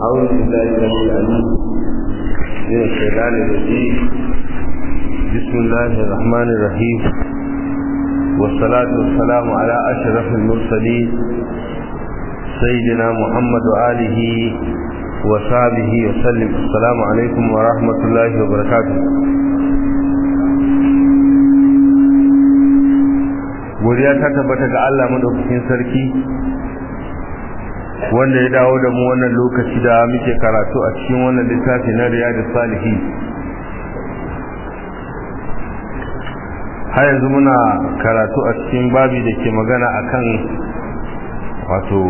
أعوذ بالله السميع العليم من الشيطان الرجيم بسم الله الرحمن الرحيم والصلاة والسلام على أشرف المرسلين سيدنا محمد وآله وصحبه وسلم السلام عليكم ورحمة الله وبركاته godiya ta tabbata ga Allah madaukakin sarki wanda ya dawo da mu wannan lokaci da muke karatu a cikin wannan littafi na riyadus salihin har yanzu muna karatu a cikin babi da ke magana akan wato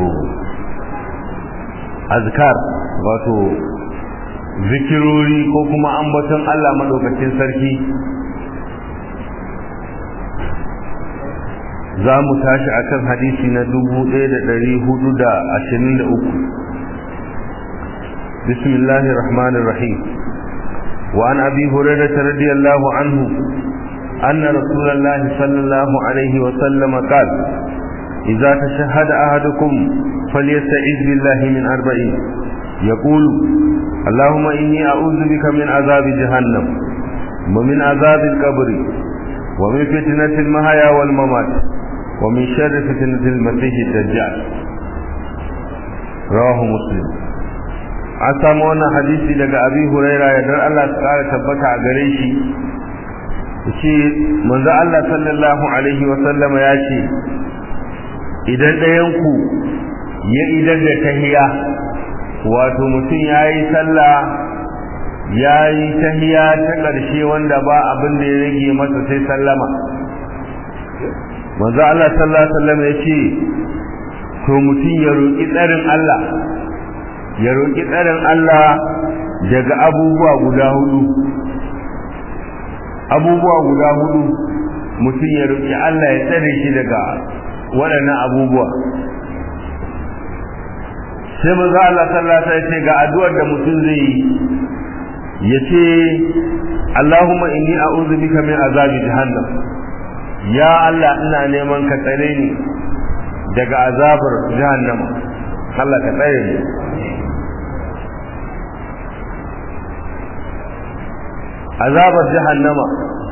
azkar wato zikirori ko kuma ambaton Allah madaukakin sarki za mu tashi akan hadisi na 1423 bismillahir rahmanir rahim wa an abi hurairah radiyallahu anhu anna rasulullahi sallallahu alaihi wa sallam qala idza tashahhada ahadukum falyasta'iz billahi min arba'in يقول اللهم إني أعوذ بك من عذاب جهنم ومن عذاب القبر ومن فتنة المحيا والممات ومن شر فتنة المسيح الدجال رواه مسلم an samu wannan hadisi daga abi huraira yadda Allah ta kara tabbata a gare shi ce manzo Allah sallallahu alaihi wa sallama ya ce idan ɗayan ku ya idan da tahiya wato mutum yayi sallah yayi tahiya ta ƙarshe wanda ba abin da ya rage masa sai sallama manzo Allah sallallahu alaihi wasallam yace to mutum ya roki tsarin Allah ya roki tsarin Allah daga abubuwa guda hudu abubuwa guda hudu mutum ya roki Allah ya tsare shi daga waɗannan abubuwa sai manzo Allah sallallahu alaihi wasallam yace ga addu'ar da mutum zai yi yace Allahumma inni a'udhu bika min azabi jahannam ya Allah ina neman ka tsare ni daga azabar jahannama Allah ka tsare ni azabar jahannama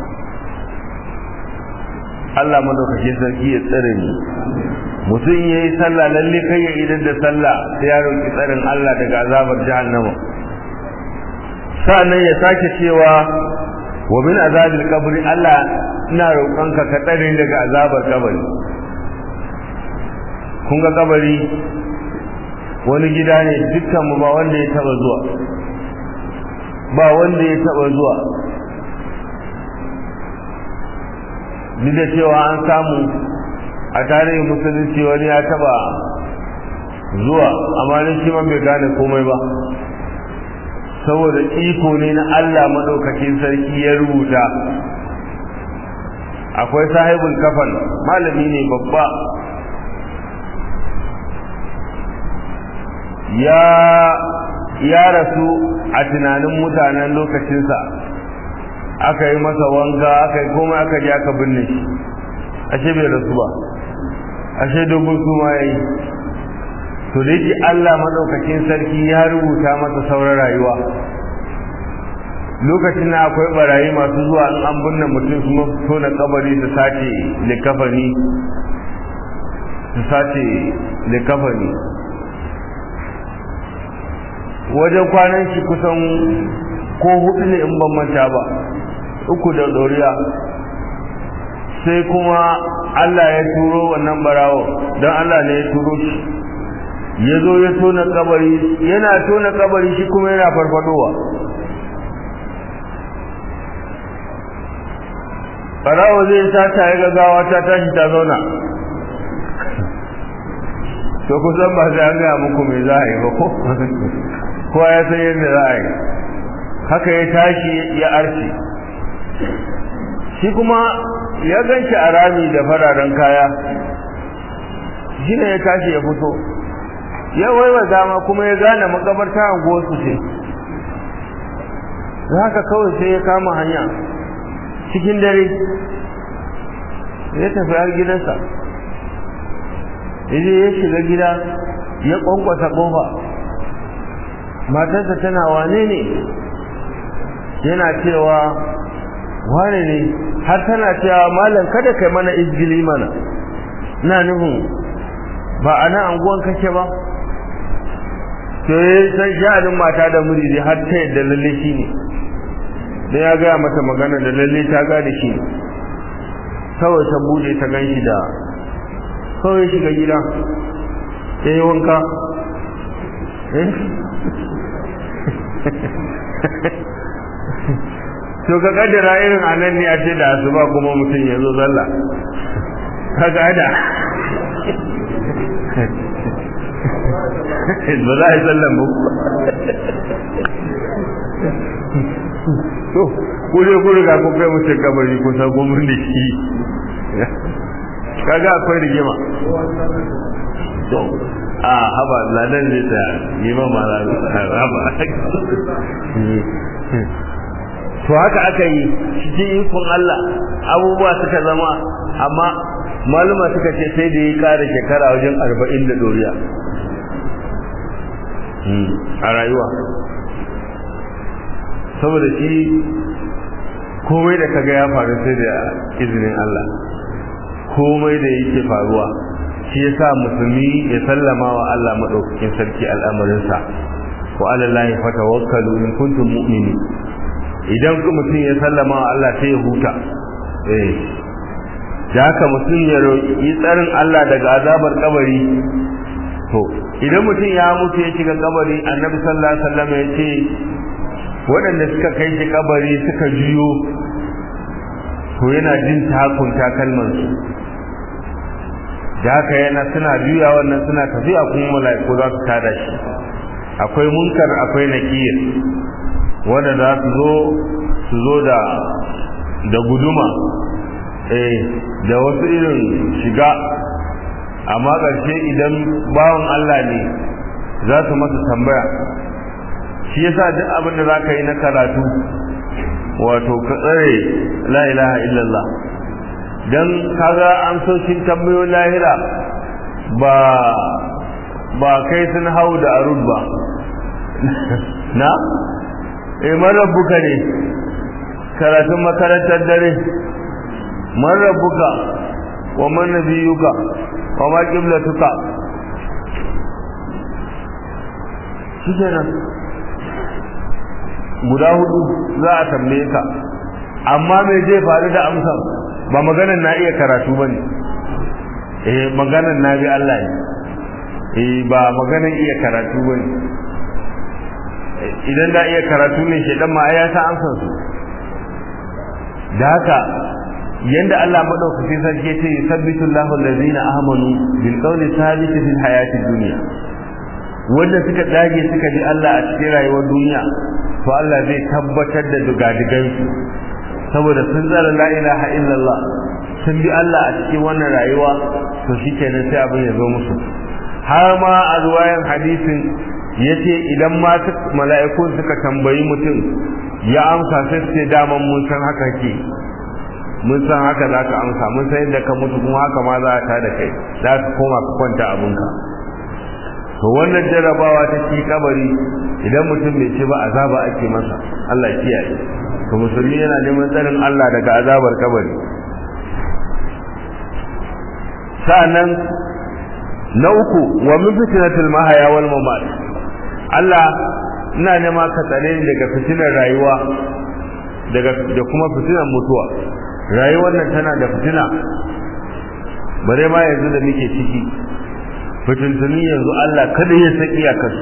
Allah madaukakin sarki ya tsare ni mutum ya yi sallah lalle kai ya idan da sallah sai ya roki tsarin Allah daga azabar jahannama sa'annan ya sake cewa wa min azabil qabri Allah ina roƙonka ka tsare daga azabar kabari kun ga kabari wani gida ne dukkan mu ba wanda ya taba zuwa ba wanda ya taba zuwa duk da cewa an samu a tarihin musulunci wani ya taba zuwa amma ne shi ma bai gane komai ba saboda iko ne na Allah madaukakin sarki ya rubuta akwai sahibul kafan malami ne babba ya ya rasu a tunanin mutanen lokacinsa aka yi masa wanka aka yi komai aka ji aka binne shi ashe bai rasu ba ashe dogon suma ya yi to da yake Allah madaukakin sarki ya rubuta masa sauran rayuwa lokacin na akwai barayi masu zuwa in an binne mutum kuma fito na kabari su sace likafani su sace likafani wajen kwanan shi kusan ko hudu ne in ban manta ba uku da doriya sai kuma Allah ya turo wannan barawo don Allah ne ya turo shi ya zo ya tona kabari yana tona kabari shi kuma yana farfadowa barawo zai sata ya gagawa ta tashi ta zauna to kusan ba sai an gaya muku mai za a yi ba ko kowa ya san yadda za a yi haka ya tashi ya arce shi kuma ya ganci a rami da fararen kaya shi ne ya tashi ya fito ya waiwa dama kuma ya gane makabarta a su ce haka kawai sai ya kama hanya cikin dare ya tafi har gidansa yaje ya shiga gida ya kwankwasa kofa matarsa tana wane ne yana cewa wane ne har tana cewa malam kada kai mana izgili mana ina nufin ba a nan anguwan kake ba to sai sha'anin mata da miji har ta yadda lalle shi ne dan ya gaya mata magana da lalle ta gane shi ne kawai ta bude ta gan shi da kawai shiga gida ya yi wanka to ka kaddara irin anan ne a ce da asuba kuma mutum ya zo zalla ka gada ba za a yi sallan ba to kure kure ga kun kai mutum kabari kusa gomin da shi kaga akwai rigima to a haba ladan zai ta yi ma mara haba to haka aka yi cikin ikon Allah abubuwa suka zama amma maluma suka ce sai da ya kara shekara wajen arba'in da doriya a rayuwa saboda shi komai da kaga ya faru sai da izinin Allah komai da yake faruwa shi yasa musulmi ya sallama wa Allah madaukakin sarki al'amarinsa wa alallahi fatawakkalu in kuntum mu'minin idan mutum ya sallama wa Allah sai ya huta eh da haka mutum ya roƙi tsarin Allah daga azabar kabari to idan mutum ya mutu ya shiga kabari annabi sallallahu alaihi wasallam ya ce waɗanda suka kai shi kabari suka juyo to yana jin takun takalman su da haka yana suna juya wannan suna tafiya kuma mala'iku za su tada shi akwai munkar akwai nakir wanda za su zo su zo da da guduma eh da wasu irin shiga amma ƙarshe idan bawan Allah ne za su masa tambaya shi yasa duk abin da za ka yi na karatu wato ka tsare la ilaha illallah don kaga amsoshin tambayoyin lahira ba ba kai sun hau da arud ba na eh marabbuka ne karatun makarantar dare marabbuka wa man nabiyuka wa ma qiblatuka shikenan guda hudu za a tambaye ka amma me zai faru da amsar ba maganan na iya karatu bane eh maganan na bi Allah ne eh ba maganan iya karatu bane idan da iya karatu ne shedan ma ya ta amsar su da haka yanda Allah madaukaki sarki ce yusabbitu Allahu allazina amanu bil qawli thabit fil hayati dunya wanda suka dage suka ji Allah a cikin rayuwar duniya to Allah zai tabbatar da dugadigan su saboda sun zara la ilaha illallah sun bi Allah a cikin wannan rayuwa to shikenan sai abin ya zo musu har ma a ruwayan hadisin yace idan ma mala'ikun suka tambayi mutum ya amsa sai su ce daman mun san haka ke mun san haka za ka amsa mun san yadda ka mutu kuma haka ma za ta da kai za ka koma ka kwanta abinka to wannan jarabawa ta ci kabari idan mutum bai ce ba azaba ake masa Allah kiyaye to musulmi yana neman tsarin Allah daga azabar kabari sa'annan na uku wa min fitnatil mahaya wal mamat Allah ina nema ka tsare ni daga fitinar rayuwa daga da kuma fitinar mutuwa rayuwar nan tana da fitina bare ma yanzu da muke ciki fitintuni yanzu Allah kada ya saki a kasu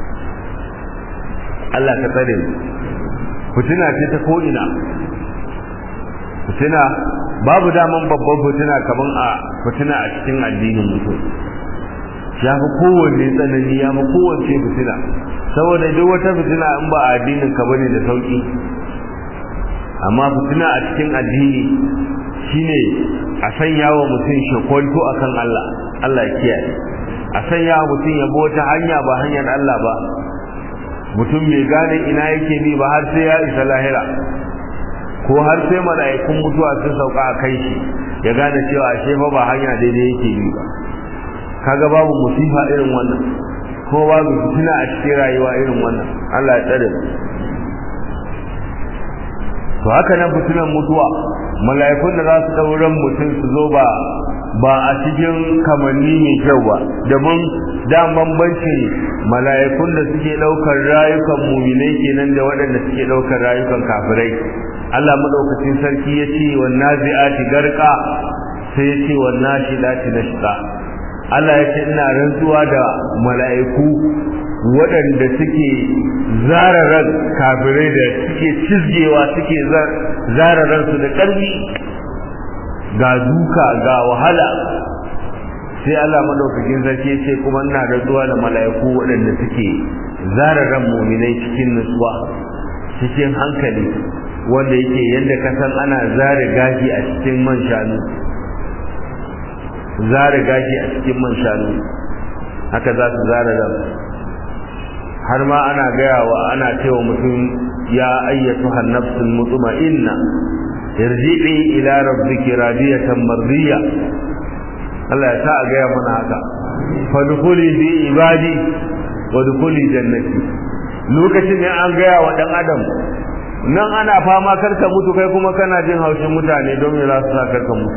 Allah ka tsare mu fitina ce ta ko ina fitina babu daman babban fitina kaman a fitina a cikin addinin mutum ya fi kowanne tsanani ya fi kowace fitina saboda duk wata fitina in ba a addinin ka bane da sauki amma fitina a cikin addini shine a sanya wa mutum shakwanto akan Allah Allah ya kiyaye a sanya wa mutum ya wata hanya ba hanyar Allah ba mutum mai gane ina yake bi ba har sai ya isa lahira ko har sai mala'ikun mutuwa sun sauka a kai shi ya gane cewa ashe fa ba hanya daidai yake bi ba kaga babu musifa irin wannan ko babu fitina a cikin rayuwa irin wannan Allah ya tsare to haka nan fitinan mutuwa mala'ikun da za su dauran mutum su zo ba ba a cikin kamanni mai kyau ba domin da bambancin mala'ikun da suke daukar rayukan muminai kenan da waɗanda suke daukar rayukan kafirai Allah madaukakin sarki ya ce wa nazi'ati garqa sai ya ce wa nashidati nashqa Allah ya ce ina rantsuwa da mala'iku waɗanda suke zararar kafirai da suke cizgewa suke zararar su da ƙarfi ga duka ga wahala sai Allah madaukakin sarki ya ce kuma ina rantsuwa da mala'iku waɗanda suke zararar muminai cikin nutsuwa cikin hankali wanda yake yadda ka san ana zare gashi a cikin man shanu zare gashi a cikin man shanu haka za su zare ran har ma ana gaya wa ana cewa mutum ya ayyatu hannafsul mutma'inna irji'i ila rabbiki radiyatan mardiya Allah ya sa a gaya mana haka fadkhuli fi ibadi wa dkhuli jannati lokacin ne an gaya wa dan adam nan ana fama karka mutu kai kuma kana jin haushin mutane don me za su sa karka mutu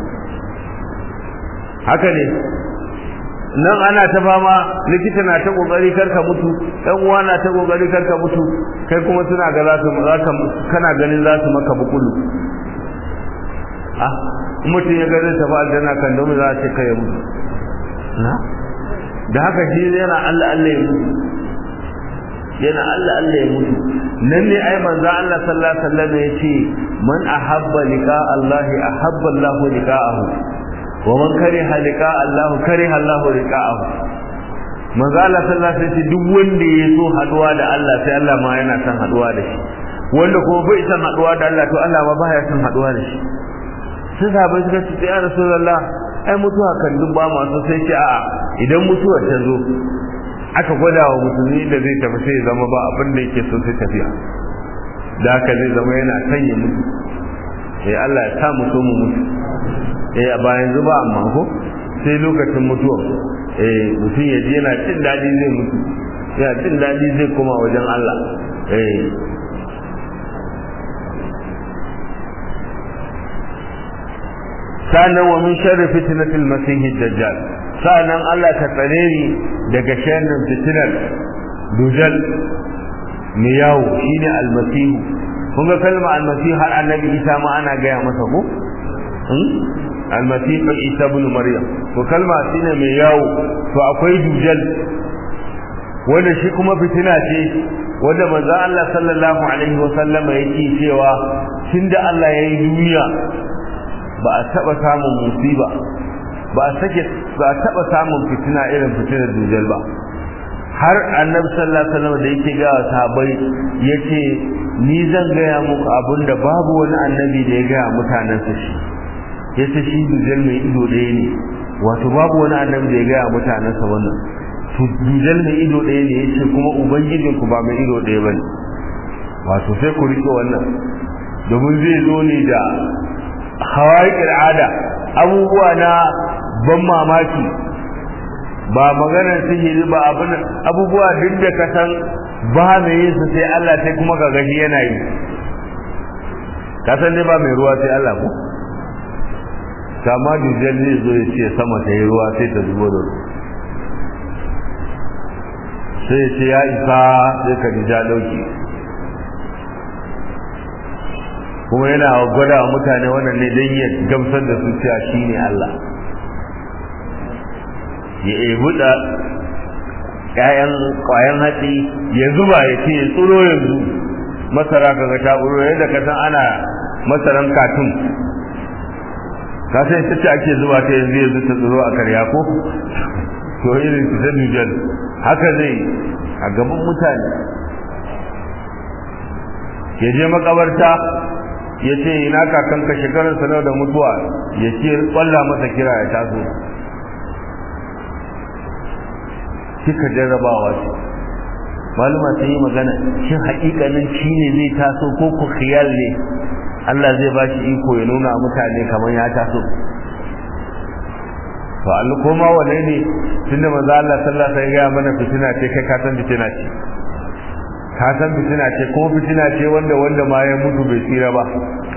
haka ne nan ana ta fama likita na ta kokari karka mutu dan uwa na ta kokari karka mutu kai kuma suna ga za su kana ganin za su maka bukulu ah mutum ya gani tafi aljanna kan don za a ce kai mutu na da haka shi yana Allah Allah ya mutu yana Allah Allah ya mutu nan ne ai manzo Allah sallallahu alaihi wasallam ya ce man ahabba liqa Allah ahabba Allah liqa'ahu wa man kariha liqa Allah kariha Allah liqa'ahu manzo Allah sallallahu alaihi wasallam duk wanda ya so haduwa da Allah sai Allah ma yana son haduwa da shi wanda kuma bai son haduwa da Allah to Allah ma baya son haduwa da shi sai sahabbai suka ce ya rasulullah ai mutuwa kan duk ba masu sai ce a'a idan mutuwar ta zo aka gwada wa musulmi da zai tafi sai zama ba abin da yake so sai tafiya da haka zai zama yana sanya mutu eh Allah ya sa mu so mu mutu eh a bayan zuba amma ko sai lokacin mutuwa eh mutum ya ji yana jin dadi zai mutu yana jin dadi zai koma wajen Allah eh sanan wa min sharri fitnatil masih dajjal sanan Allah ka tsare ni daga sharrin fitnar dujal mai yawo shine almasih kun ga kalma almasih har annabi Isa ma ana gaya masa ko almasih Isa ibn Maryam to kalma shine mai yawo to akwai dujal wanda shi kuma fitina ce wanda manzo Allah sallallahu alaihi wa sallama yake cewa tunda Allah ya yi duniya ba a taba samun musiba ba a sake ba a taba samun fitina irin fitinar dujal ba har annabi sallallahu alaihi wasallam da yake ga sahabbai yace ni zan gaya muku abinda babu wani annabi da ya ga mutanen sa shi yace shi dujal mai ido ɗaya ne wato babu wani annabi da ya ga mutanen sa wannan to dujal mai ido ɗaya ne yace kuma ubangijin ku ba mai ido ɗaya bane wato sai ku rike wannan domin zai zo ne da hawaƙir ada abubuwa na ban mamaki ba maganar sihiri ba abin abubuwa duk da ka san ba mai yin su sai Allah sai kuma ka gashi yana yi ka san dai ba mai ruwa sai Allah ko kama dujal zai zo ya ce sama ta yi ruwa sai ta zubo da ruwa sai ya ce ya isa sai ka ja dauki kuma yana gwada wa mutane wannan ne don ya gamsar da su cewa shi ne Allah ya ebu da ƴaƴan ƙwayan hatsi ya zuba ya ce ya tsoro yanzu masara kaga ta tsoro yadda ka san ana masaran katun ka san ita ce ake zuba ta yanzu yanzu ta tsoro a karya ko to irin su ta Nijar haka zai a gaban mutane ya je makabarta ya ce ina kakanka shekarar sanar da mutuwa ya ce kwalla masa kira ya taso kika jarrabawa ce maluma sun yi magana shin haƙiƙanin shi ne zai taso ko ku khiyal ne Allah zai ba shi iko ya nuna mutane kamar ya taso to Allah koma wane ne tunda manzo Allah sallallahu alaihi wasallam ya mana fitina ce kai ka san fitina ce ka san fitina ce ko fitina ce wanda wanda ma ya mutu bai tsira ba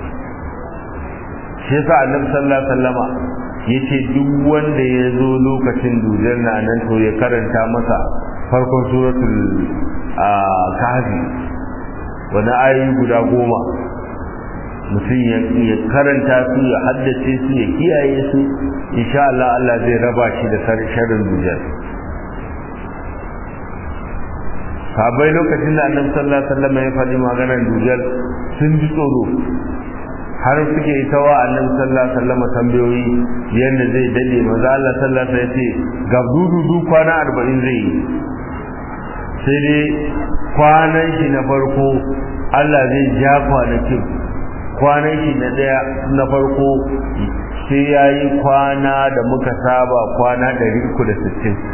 shi yasa annabi sallallahu alaihi wasallama yace duk wanda ya zo lokacin dujar na nan to ya karanta masa farkon suratul kahfi wani ayoyi guda goma mutum ya karanta su ya haddace su ya kiyaye su insha Allah Allah zai raba shi da sharrin dujar sabai lokacin da annabi sallallahu alaihi wasallam ya faɗi maganar dujar sun ji tsoro har suke yi tawa annabi sallallahu alaihi wasallam tambayoyi yanda zai dade manzo Allah sallallahu alaihi wasallam ya ce ga dudu kwana 40 zai yi sai dai kwanan shi na farko Allah zai ja kwanakin kwanan shi na daya na farko sai yayi kwana da muka saba kwana 360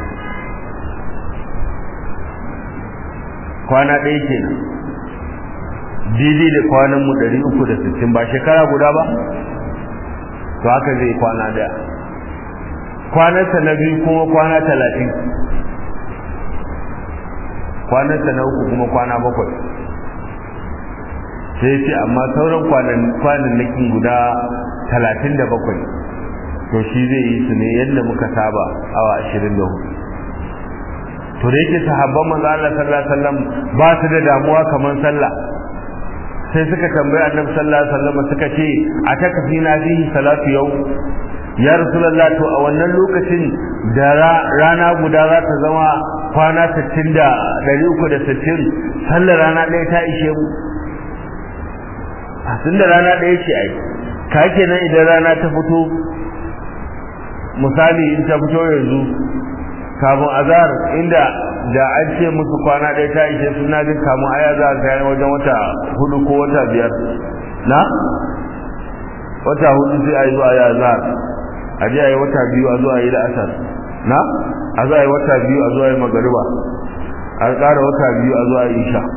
kwana ɗaya kenan daidai da kwanan mu 360 ba shekara guda ba to haka zai kwana daya kwanansa na biyu kuma kwana talatin kwanansa na uku kuma kwana bakwai sai ce amma sauran kwanannakin guda talatin da bakwai to shi zai yi su ne yadda muka saba awa ashirin da hudu to da yake sahabban manzo Allah sallallahu alaihi wasallam ba su da damuwa kamar sallah sai suka tambayi annabi sallallahu alaihi wasallam suka ce a takafi na fihi salatu yau ya rasulullah to a wannan lokacin da rana guda za ta zama kwana 60 da 360 sallar rana ɗaya ta ishe mu tun da rana ɗaya ce ai ka kenan idan rana ta fito misali in ta fito yanzu kamun azar inda da an ce musu kwana ɗaya ta ishe suna jin kamun aya za a kayan wajen wata hudu ko wata biyar na wata hudu sai a yi zuwa ya azar a je a yi wata biyu a zuwa yi da asar na a zuwa yi wata biyu a zuwa yi magariba a ƙara wata biyu a zuwa yi isha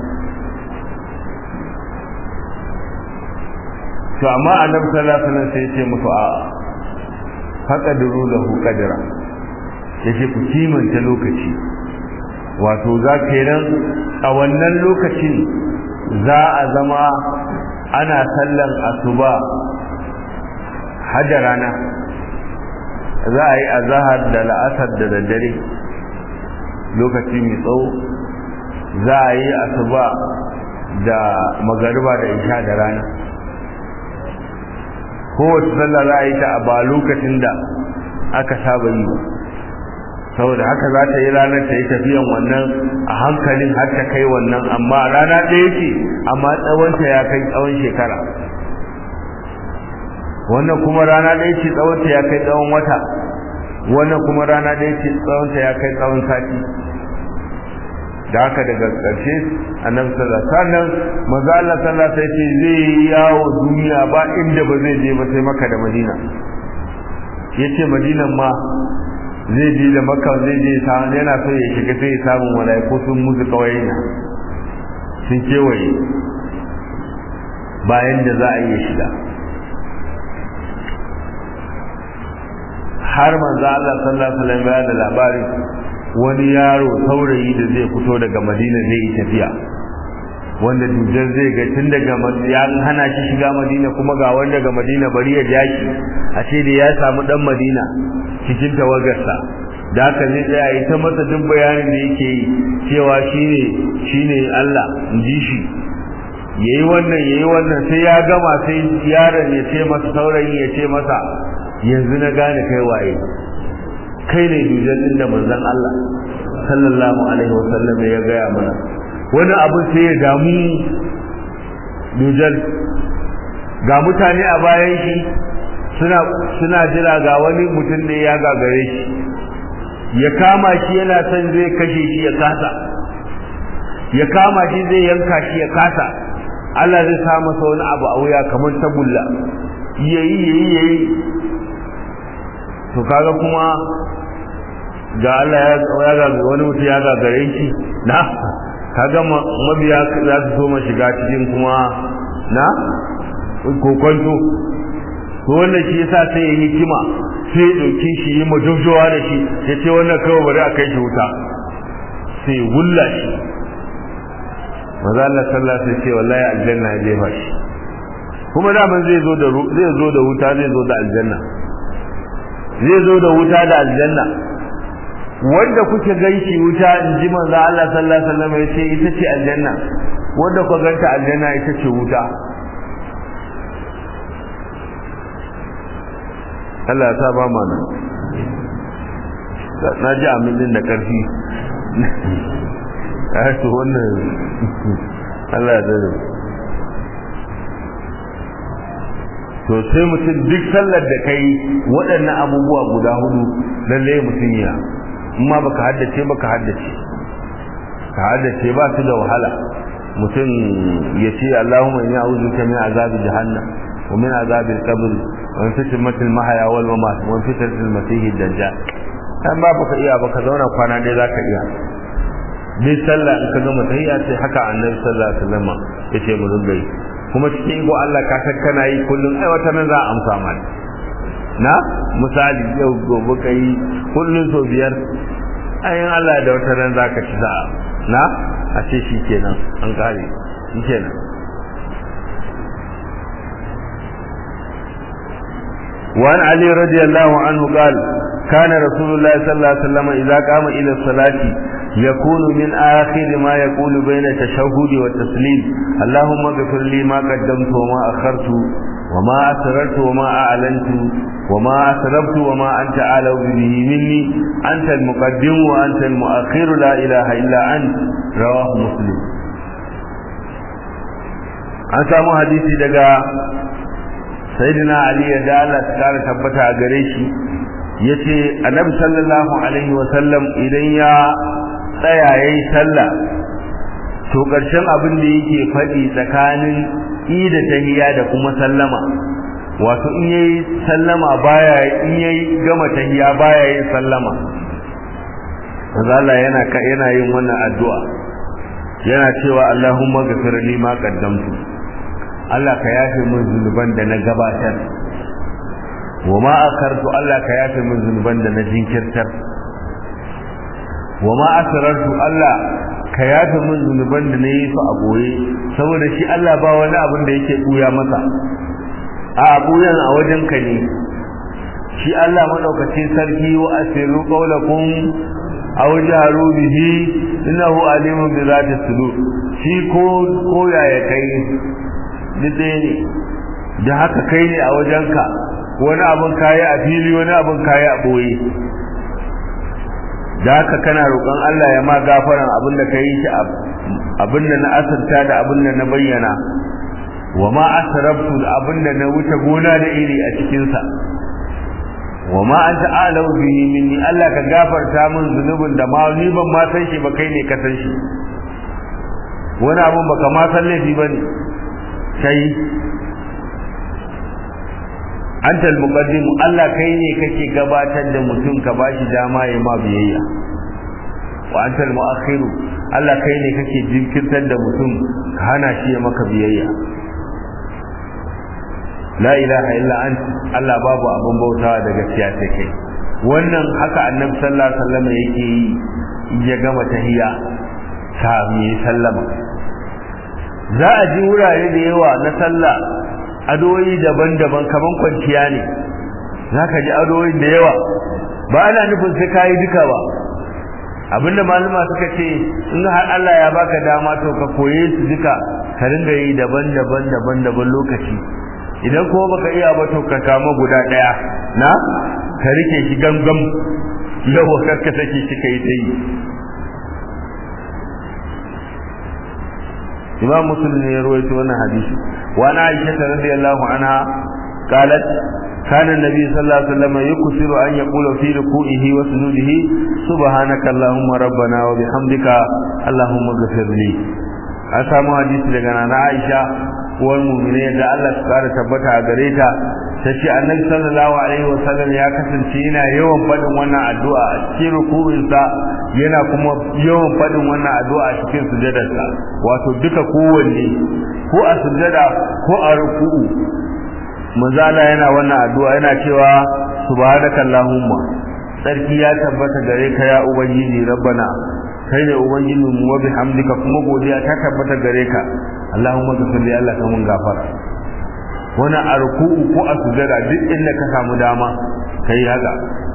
to amma annabi sallallahu alaihi wasallam sai ya ce musu a'a faqadru lahu qadra yace ku kimanta lokaci wato za kenan a wannan lokacin za a zama ana sallan asuba hajja rana za a yi azahar da la'asar da daddare lokaci mai tsawo za a yi asuba da magariba da isha da rana kowace sallah za a yi ta a ba lokacin da aka saba yi saboda haka za ta yi ranar ta yi tafiyan wannan a hankalin har ta kai wannan amma rana ɗaya ce amma tsawonta ya kai tsawon shekara wannan kuma rana ɗaya ce tsawonta ya kai tsawon wata wannan kuma rana ɗaya ce tsawonta ya kai tsawon sati da haka daga ƙarshe annabi sallallahu alaihi wasallam manzo Allah sallallahu alaihi wasallam zai yi yawo duniya ba inda ba zai je ba sai Makka da Madina yace Madinan ma zai je da Makka zai je samu yana so ya shiga sai ya samu malaiku sun musu kawai na sun kewaye bayan da za a iya shiga har manzo Allah sallallahu alaihi wasallam ya da labari wani yaro saurayi da zai fito daga Madina zai yi tafiya wanda dujar zai ga tun daga ya hana shi shiga Madina kuma ga wanda daga Madina bari ya jaki a ce da ya samu dan Madina cikin tawagarsa da haka zai tsaya yi ta masa duk bayanin da yake yi cewa shine shine Allah in ji shi yayi wannan yayi wannan sai ya gama sai yaron ya ce masa saurayi ya ce masa yanzu na gane kai waye kai ne dujan din da manzon Allah sallallahu alaihi wasallam ya gaya mana wani abu sai ya damu dujal ga mutane a bayan shi suna suna jira ga wani mutum da ya gagare shi ya kama shi yana son zai kashe shi ya kasa ya kama shi zai yanka shi ya kasa Allah zai sa masa wani abu a wuya kamar tagulla yayi yayi yayi to kaga kuma ga Allah ya ga wani mutum ya gagare shi na kaga mabiya za su so ma shiga cikin kuma na kokonto to wannan shi yasa sai ya hikima sai ya dauke shi yi majaujawa da shi ya ce wannan kawai bari a kai shi wuta sai ya wulla shi maza Allah sallallahu alaihi ce wallahi aljanna ya jefa shi kuma da man zai zo da zai zo da wuta zai zo da aljanna zai zo da wuta da aljanna wanda kuke ganshi wuta in ji manzo Allah sallallahu alaihi wasallam ya ce ita ce aljanna wanda ku ganta aljanna ita ce wuta Allah ya sa ba mana na ji amin da karfi a to wannan Allah ya dare to sai mutum duk sallar da kai waɗannan abubuwa guda hudu lalle mutum ya amma baka haddace baka haddace ka haddace ba su da wahala mutum ya ce Allahumma inni a'udhu bika min azabi jahannam wa min azabi al-qabr wa min fitnati al-mahya wal mamat wa min fitnati al-masih ad-dajjal dan ba baka iya baka zauna kwana dai zaka iya bi sallah in ka gama tahiyya sai haka annabi sallallahu alaihi wasallam yace mu dinga yi kuma cikin iko Allah ka san kana yi kullun ai wata nan za a amsa mana na misali yau gobe kai kullun so biyar ayin Allah da wata nan zaka ci sa'a na a ce shi kenan an kare shi kenan وعن علي رضي الله عنه قال كان رسول الله صلى الله عليه وسلم إذا قام إلى الصلاة يكون من آخر ما يقول بين التشهد والتسليم اللهم اغفر لي ما قدمت وما أخرت وما أسررت وما أعلنت وما أسربت وما أنت أعلم به مني أنت المقدم وأنت المؤخر لا إله إلا أنت رواه مسلم an samu hadisi daga sayyidina ali ya da Allah ta kara tabbata a gare shi yace annabi sallallahu alaihi wa sallam idan ya tsaya yayi sallah to karshen abin da yake faɗi tsakanin ida tahiyya da kuma sallama wato in yayi sallama baya in yayi gama tahiyya baya yin sallama Allah yana yana yin wannan addu'a yana cewa Allahumma ghfir li ma qaddamtu Allah ka yafe min zunuban da na gabatar wa ma akartu Allah ka yafe min zunuban da na jinkirtar wa ma asrartu Allah ka yafe min zunuban da na yi su a boye saboda shi Allah ba wani abin da yake buya masa a abuyan a wajen ka ne shi Allah madaukakin sarki wa asiru qawlakum aw jaharu bihi innahu alimun bi zati sudur shi ko ko yaya kai dide ne da haka kai ne a wajenka wani abin kayi a fili wani abin kayi a boye da haka kana roƙon Allah ya ma gafaran abin da ka yi shi abin da na asirta da abin da na bayyana wa ma asrabtu da abin da na wuce gona da iri a cikinsa wa ma anta a'lamu bihi minni Allah ka gafarta min zunubin da ma ni ban ma san shi ba kai ne ka san shi wani abin baka ma san laifi bane kai antal muqaddim Allah kai ne kake gabatar da mutum ka bashi dama ya ma biyayya wa antal muakhir Allah kai ne kake jinkirtar da mutum ka hana shi ya maka biyayya la ilaha illa anta Allah babu abin bautawa da gaskiya sai kai wannan haka annabi sallallahu alaihi wasallam yake yi ya gama tahiyya ta mi sallama za a ji wurare da yawa na sallah adoyi daban-daban kaman kwanciya ne za ka ji adoyi da yawa ba ana nufin sai kayi duka ba abinda malama suka ce in har Allah ya baka dama to ka koye su duka ka ringa yi daban-daban daban-daban lokaci idan kuma baka iya ba to ka kama guda daya na ka rike shi gangam yau karka take shi kai ta yi imam muslim ne ya rawaito wannan hadisi wa ana aisha radiyallahu anha qalat kana nabi sallallahu alaihi wasallam yuksiru an yaqula fi ruku'ihi wa sujudihi subhanaka allahumma rabbana wa bihamdika allahumma ghfir li an samu hadisi daga nana aisha uwar mu'mine da Allah su kara tabbata a gare ta tace annabi sallallahu alaihi wasallam ya kasance yana yawan fadin wannan addu'a a cikin ruku'insa yana kuma yawan fadin wannan addu'a a cikin sujadarsa wato duka kowanne ko a sujada ko a ruku'u manzo Allah yana wannan addu'a yana cewa subhanaka allahumma sarki ya tabbata gare ka ya ubangiji rabbana kai ne ubangiji mu wa bihamdika kuma godiya ta tabbata gare ka allahumma ghfir li Allah kamun gafara wani a ruku'u ko a sujada duk inda ka samu dama kai haka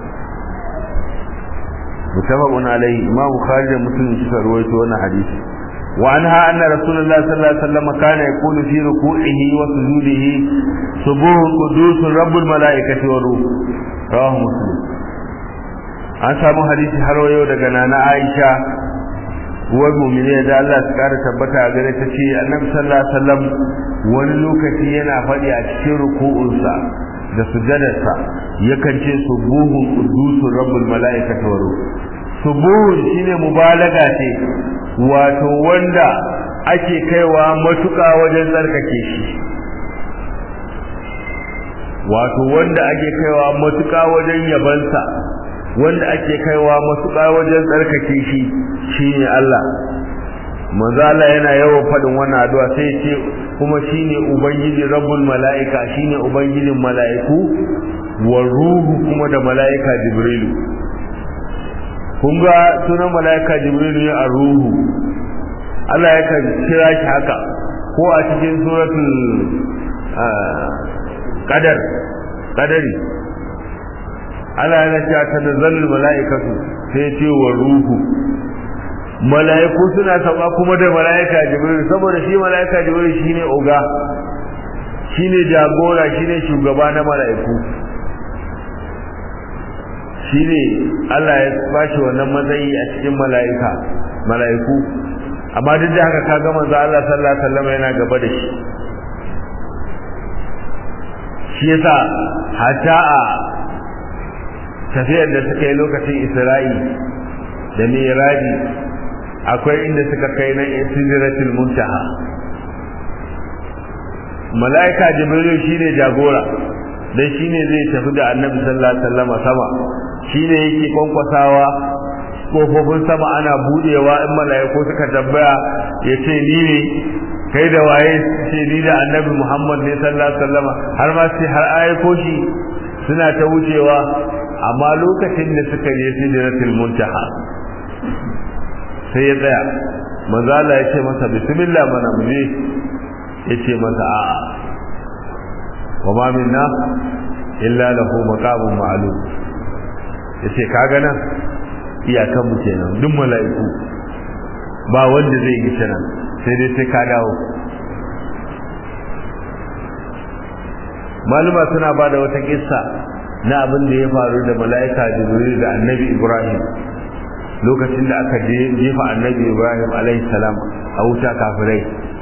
mutafaqun alaihi imam bukhari da muslim suka rawaito wannan hadisi wa anha anna rasulullah sallallahu alaihi wasallam kana yaqulu fi ruku'ihi wa sujudihi subuhun qudus rabbul malaikati wa ruh rawahu muslim an samu hadisi har wayo daga nana aisha uwar mu'mini da Allah su kara tabbata a gare ta ce annabi sallallahu alaihi wasallam wani lokaci yana faɗi a cikin ruku'unsa da sujadarsa yakan ce subuhun qudusun rabbul malaikati wa ruh subuhun shine mubalaga ce wato wanda ake kaiwa matuƙa wajen tsarkake shi wato wanda ake kaiwa matuƙa wajen yabansa wanda ake kaiwa matuƙa wajen tsarkake shi shine Allah manzo Allah yana yawan faɗin wannan addu'a sai ce kuma shine ubangiji rabbul mala'ika shine ubangijin mala'iku wa ruhu kuma da mala'ika jibrilu kun ga sunan mala'ika jibrilu ne a ruhu Allah yakan kira shi haka ko a cikin suratul qadar qadari Allah yana cewa tanazzalul mala'ikatu sai ce wa ruhu mala'iku suna sauka kuma da mala'ika jibril saboda shi mala'ika jibril shine oga shine jagora shine shugaba na mala'iku shine Allah ya bashi wannan matsayi a cikin mala'ika mala'iku amma duk da haka kaga manzo Allah sallallahu alaihi wasallam yana gaba da shi shi yasa hatta a tafiyar da suka yi lokacin Isra'i da Miraji akwai inda suka kai na Sidratul Muntaha mala'ika Jibril shine jagora dan shine zai tafi da Annabi sallallahu alaihi wasallam sama shine yake kwankwasawa kofofin sama ana budewa in mala'iku suka tambaya yace ni ne kai da waye ce ni da Annabi Muhammad ne sallallahu alaihi wasallam har ma sai har ayyuko shi suna ta wucewa amma lokacin da suka je Sidratul Muntaha sai ya tsaya manzo Allah ya ce masa bismillah mana muje ya ce masa a'a wa ma minna illa lahu maqamun ma'lum ya ce kaga nan iyakan mu kenan duk mala'iku ba wanda zai yi nan sai dai sai ka dawo maluma suna ba da wata kissa na abin da ya faru da mala'ika jibril da annabi ibrahim lokacin da aka jefa annabi ibrahim alaihi salam a wuta kafirai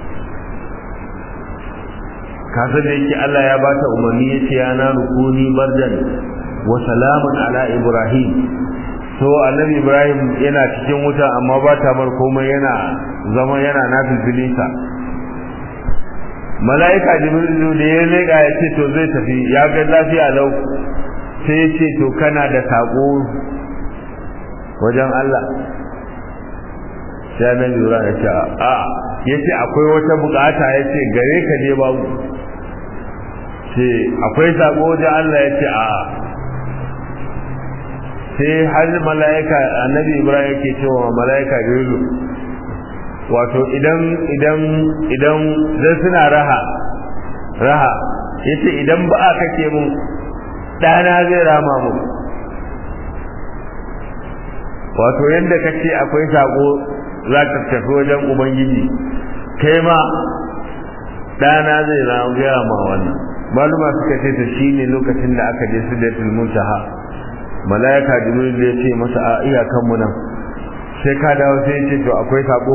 kasar da yake allah ya bata umarni ya ce yana rukuni bardan wa salamun ala ibrahim so annabi ibrahim yana cikin wuta amma ba ta mar komai yana zama yana nafilfilinsa mala'ika jibrilu da ya leƙa ya ce to zai tafi ya ga lafiya lau sai ya ce to kana da saƙo wajen Allah sai annabi Ibrahim ya ce a ya ce akwai wata bukata ya ce gare ka ne babu ce akwai sako wajen Allah ya ce a sai har mala'ika annabi Ibrahim yake cewa mala'ika Jibrilu wato idan idan idan zai suna raha raha yace idan ba a kake mun dana zai rama mu wato yadda ka ce akwai sako za ka tafi wajen ubangiji kai ma ɗana zai gaya ma wannan maluma suka ce ta shi ne lokacin da aka je su da muntaha mala'ika jibril ya ce masa a iyakan mu nan sai ka dawo sai ya ce to akwai sako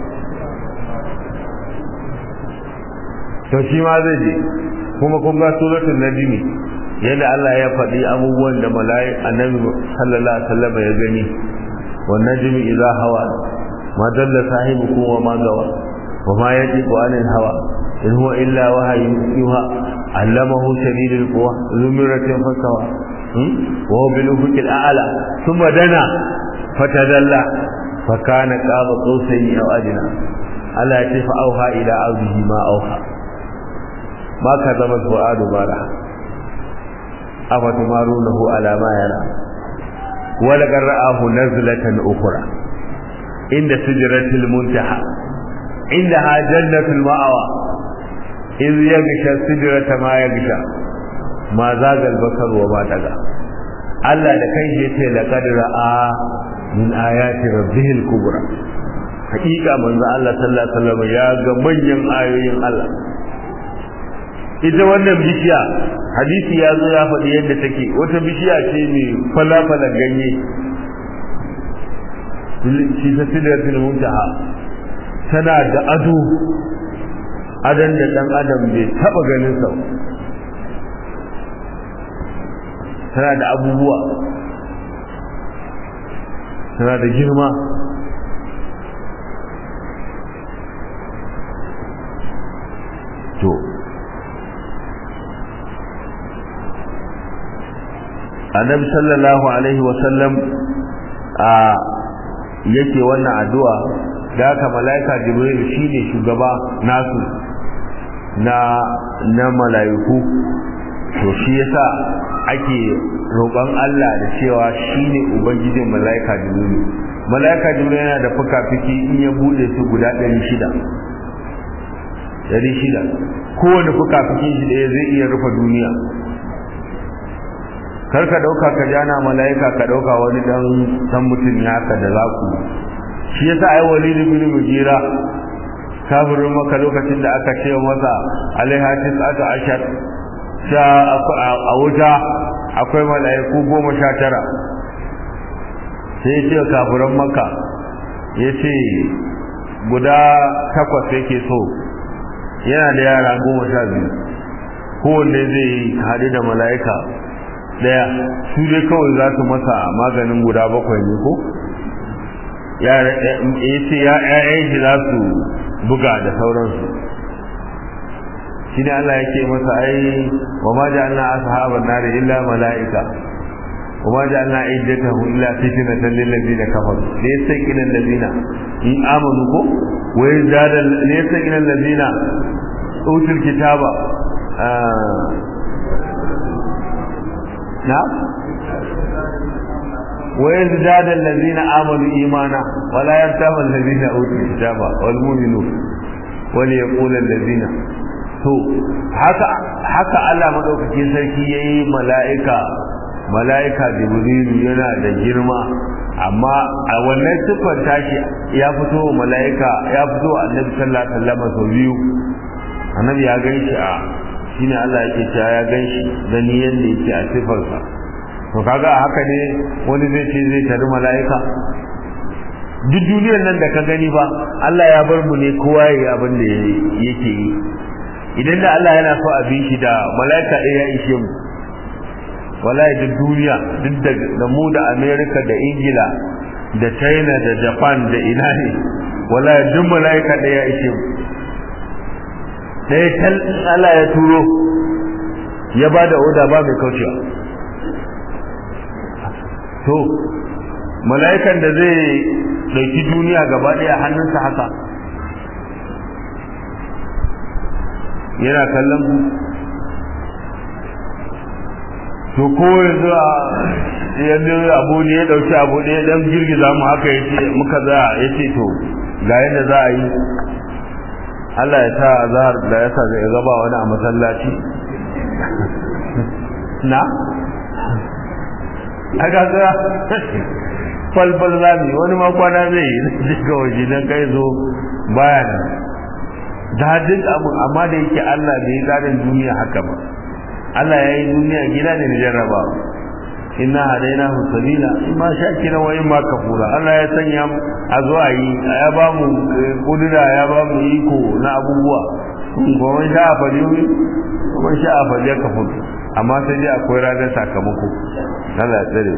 to shi ma zai je kuma kun ga suratul najmi yadda Allah ya faɗi abubuwan da mala'ika annabi sallallahu alaihi wasallam ya gani والنجم إذا هوى ما دل صاحبكم وما غوى وما يجب عن الهوى إن هو إلا وحي يوحى علمه شديد القوى ذو مرة فاستوى وهو بالأفق الأعلى ثم دنا فتدلى فكان قاب قوسين أو أدنى ألا يتف أوحى إلى عبده ما أوحى ma ka zama fu'adu bara afatumarunahu ala ma yara wala qara'ahu nazlatan ukhra inda sidratil muntaha indaha jannatul ma'awa iz yaghsha sidrata ma yaghsha ma zagal basar wa ma daga Allah da kai yace laqad ra'a min ayati rabbihil kubra hakika manzo Allah sallallahu alaihi wasallam ya ga manyan ayoyin Allah ita wannan bishiya hadisi ya zo ya faɗi yadda take wata bishiya ce mai falafala ganye shi ta sidratul muntaha tana da ado adan da dan adam bai taba ganin sa tana da abubuwa tana da girma to annabi sallallahu alaihi wasallam a yake wannan addu'a da haka malaika jibril shine shugaba nasu na na malaiku to shi yasa ake roƙon Allah da cewa shine ubangijin malaika jibril malaika jibril yana da fuka-fiki in ya bude su guda 600 600 kowane fuka-fikin shi da zai iya rufe duniya kar ka dauka ka jana malaika ka dauka wani dan san mutum ya haka da za ku shi yasa ai walid ibn mujira kafirin maka lokacin da aka ce masa alaiha tis'atu ashar sha a wuta akwai malaiku goma sha tara sai ya ce kafirin maka ya ce guda takwas yake so yana da yara goma sha biyu kowanne zai haɗu da mala'ika daya su dai kawai za su masa maganin guda bakwai ne ko ya ce ya ƴaƴan shi za su buga da sauransu shi ne Allah yake masa ai wa ma ja'alna ashaban nar illa mala'ika wa ma ja'alna iddatahu illa fitnatan lil ladina kafaru laysa ilal ladina in amanu ko wa yazada laysa ilal ladina utul kitaba نعم ويزداد الذين آمنوا إيمانا ولا يرتاب الذين أوتوا الكتاب والمؤمنون وليقول الذين to haka haka Allah madaukakin sarki yayi mala'ika mala'ika jibrilu yana da girma amma a wannan sifar tashi ya fito mala'ika ya fito annabi sallallahu alaihi wasallam sau biyu annabi ya ganshi a shine Allah yake cewa ya ganshi da ni yanda yake a sifarsa to kaga haka ne wani zai ce zai tari mala'ika duk duniyar nan da ka gani ba Allah ya bar mu ne kowa yayi abin da yake yi idan da Allah yana so a bi shi da mala'ika ɗaya ya ishe mu wallahi duk duniya duk da mu da America da Ingila da China da Japan da ina ne wallahi duk mala'ika ɗaya ya ishe mu ɗaya tal Allah ya turo ya ba da oda ba mai kaucewa to mala'ikan da zai ɗauki duniya gaba ɗaya hannunsa haka yana kallon ku to ko yanzu yanzu abu ne ya ɗauki abu ne dan girgiza mu haka ya ce muka za ya ce to ga yadda za a yi Allah ya sa zahar da ya sa zai gaba wani a masallaci na a gaga falfal zami wani makwana zai yi daga waje don kai zo baya nan da duk abu amma da yake Allah bai yi tsarin duniya haka ba Allah ya yi duniya gida ne da jarraba inna hadaina hu sabila imma shakira wa imma kafura Allah ya sanya a zo a yi ya ba mu kudura ya ba mu iko na abubuwa kuma sha a fadi kuma sha a fadi ka fudu amma sai dai akwai ranar sakamako Allah ya tsare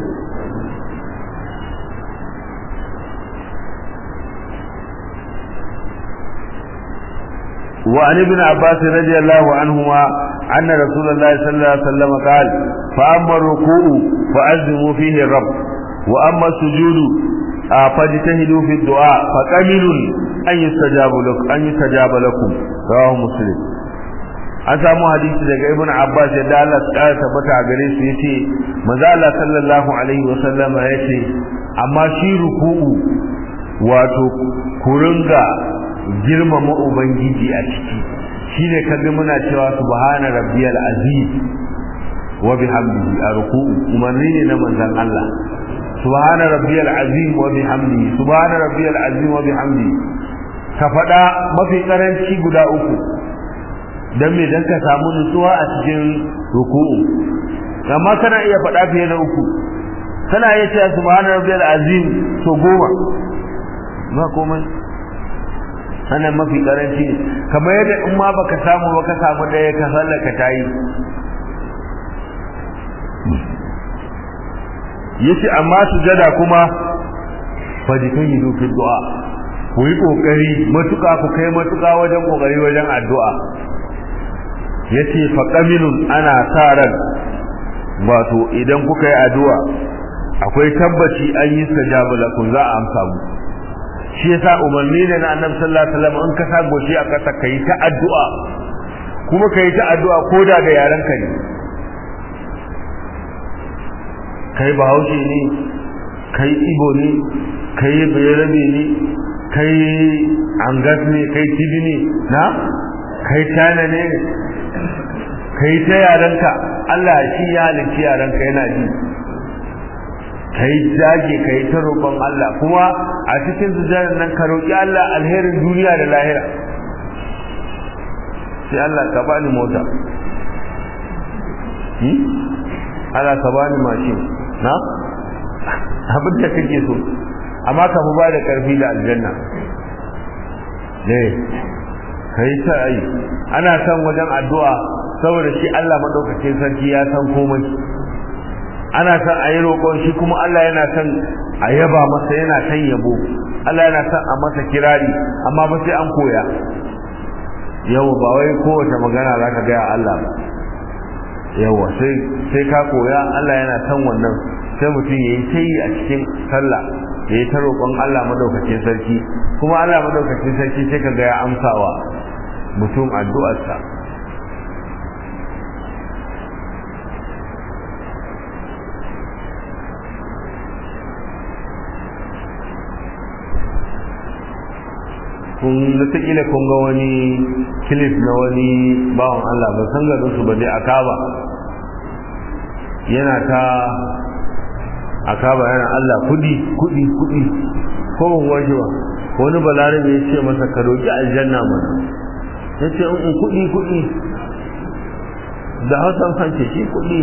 وعن ابن عباس رضي الله عنهما أن رسول الله صلى الله عليه وسلم قال فأما الركوع فأزموا فيه الرب وأما السجود فاجتهدوا في الدعاء فكمل أن يستجاب لكم أن يستجاب لكم رواه مسلم an samu hadisi daga ibn abbas ya da Allah ya tabbata a gare su yace manzo Allah sallallahu alaihi wa sallama yace amma shi ruku'u wato kuringa girmama ubangiji a ciki shine kaga muna cewa subhana rabbiyal azim wa bihamdihi a ruku'u umarni ne na manzon Allah subhana rabbiyal azim wa bihamdihi subhana rabbiyal azim wa bihamdihi ka faɗa mafi karanci guda uku dan me dan ka samu nutsuwa a cikin ruku'u amma kana iya faɗa fiye da uku kana iya cewa subhana rabbiyal azim to goma ba komai ana mafi karanci ne kamar yadda in ma baka samu ba ka samu ɗaya ka sallaka tayi yace amma sujada kuma fajikan yi fi du'a ku yi kokari matuka ku kai matuka wajen kokari wajen addu'a yace fa qaminun ana sa ran wato idan kuka yi addu'a akwai tabbaci an yi sajaba lakum za a amsa mu shi yasa umarni ne na annabi sallallahu alaihi wasallam in ka sa goshi a kasa kai ta addu'a kuma kai ta addu'a koda da yaran ka ne kai bahaushe ne kai ibo ne kai bayarabe ne kai angas ne kai tibi ne na kai tana ne kai ta yaranka Allah shi ya halicci yaranka yana ji kai dage kai ta roƙon Allah kuma a cikin sujjadar nan ka roƙi Allah alherin duniya da lahira sai Allah ka bani mota Allah ka bani mashin na abin da kake so amma ka fi ba da ƙarfi da aljanna ne kai ta ai ana son wajen addu'a saboda shi Allah madaukakin sarki ya san komai ana son a yi roƙon shi kuma Allah yana son a yaba masa yana son yabo Allah yana son a masa kirari amma ba sai an koya yau ba wai kowace magana za ka gaya Allah ba yawa sai sai ka koya Allah yana son wannan sai mutum ya yi ta yi a cikin sallah ya yi ta roƙon Allah madaukakin sarki kuma Allah madaukakin sarki sai ka ga ya amsawa mutum addu'arsa kun wataƙila kun ga wani kilif na wani bawan Allah ba san garin su ba dai a kaba yana ta a kaba yana Allah kudi kudi kudi ko ban waje ba wani balarabe ya ce masa ka roƙi aljanna mana ya ce in kudi kudi da hausan hanci shi kudi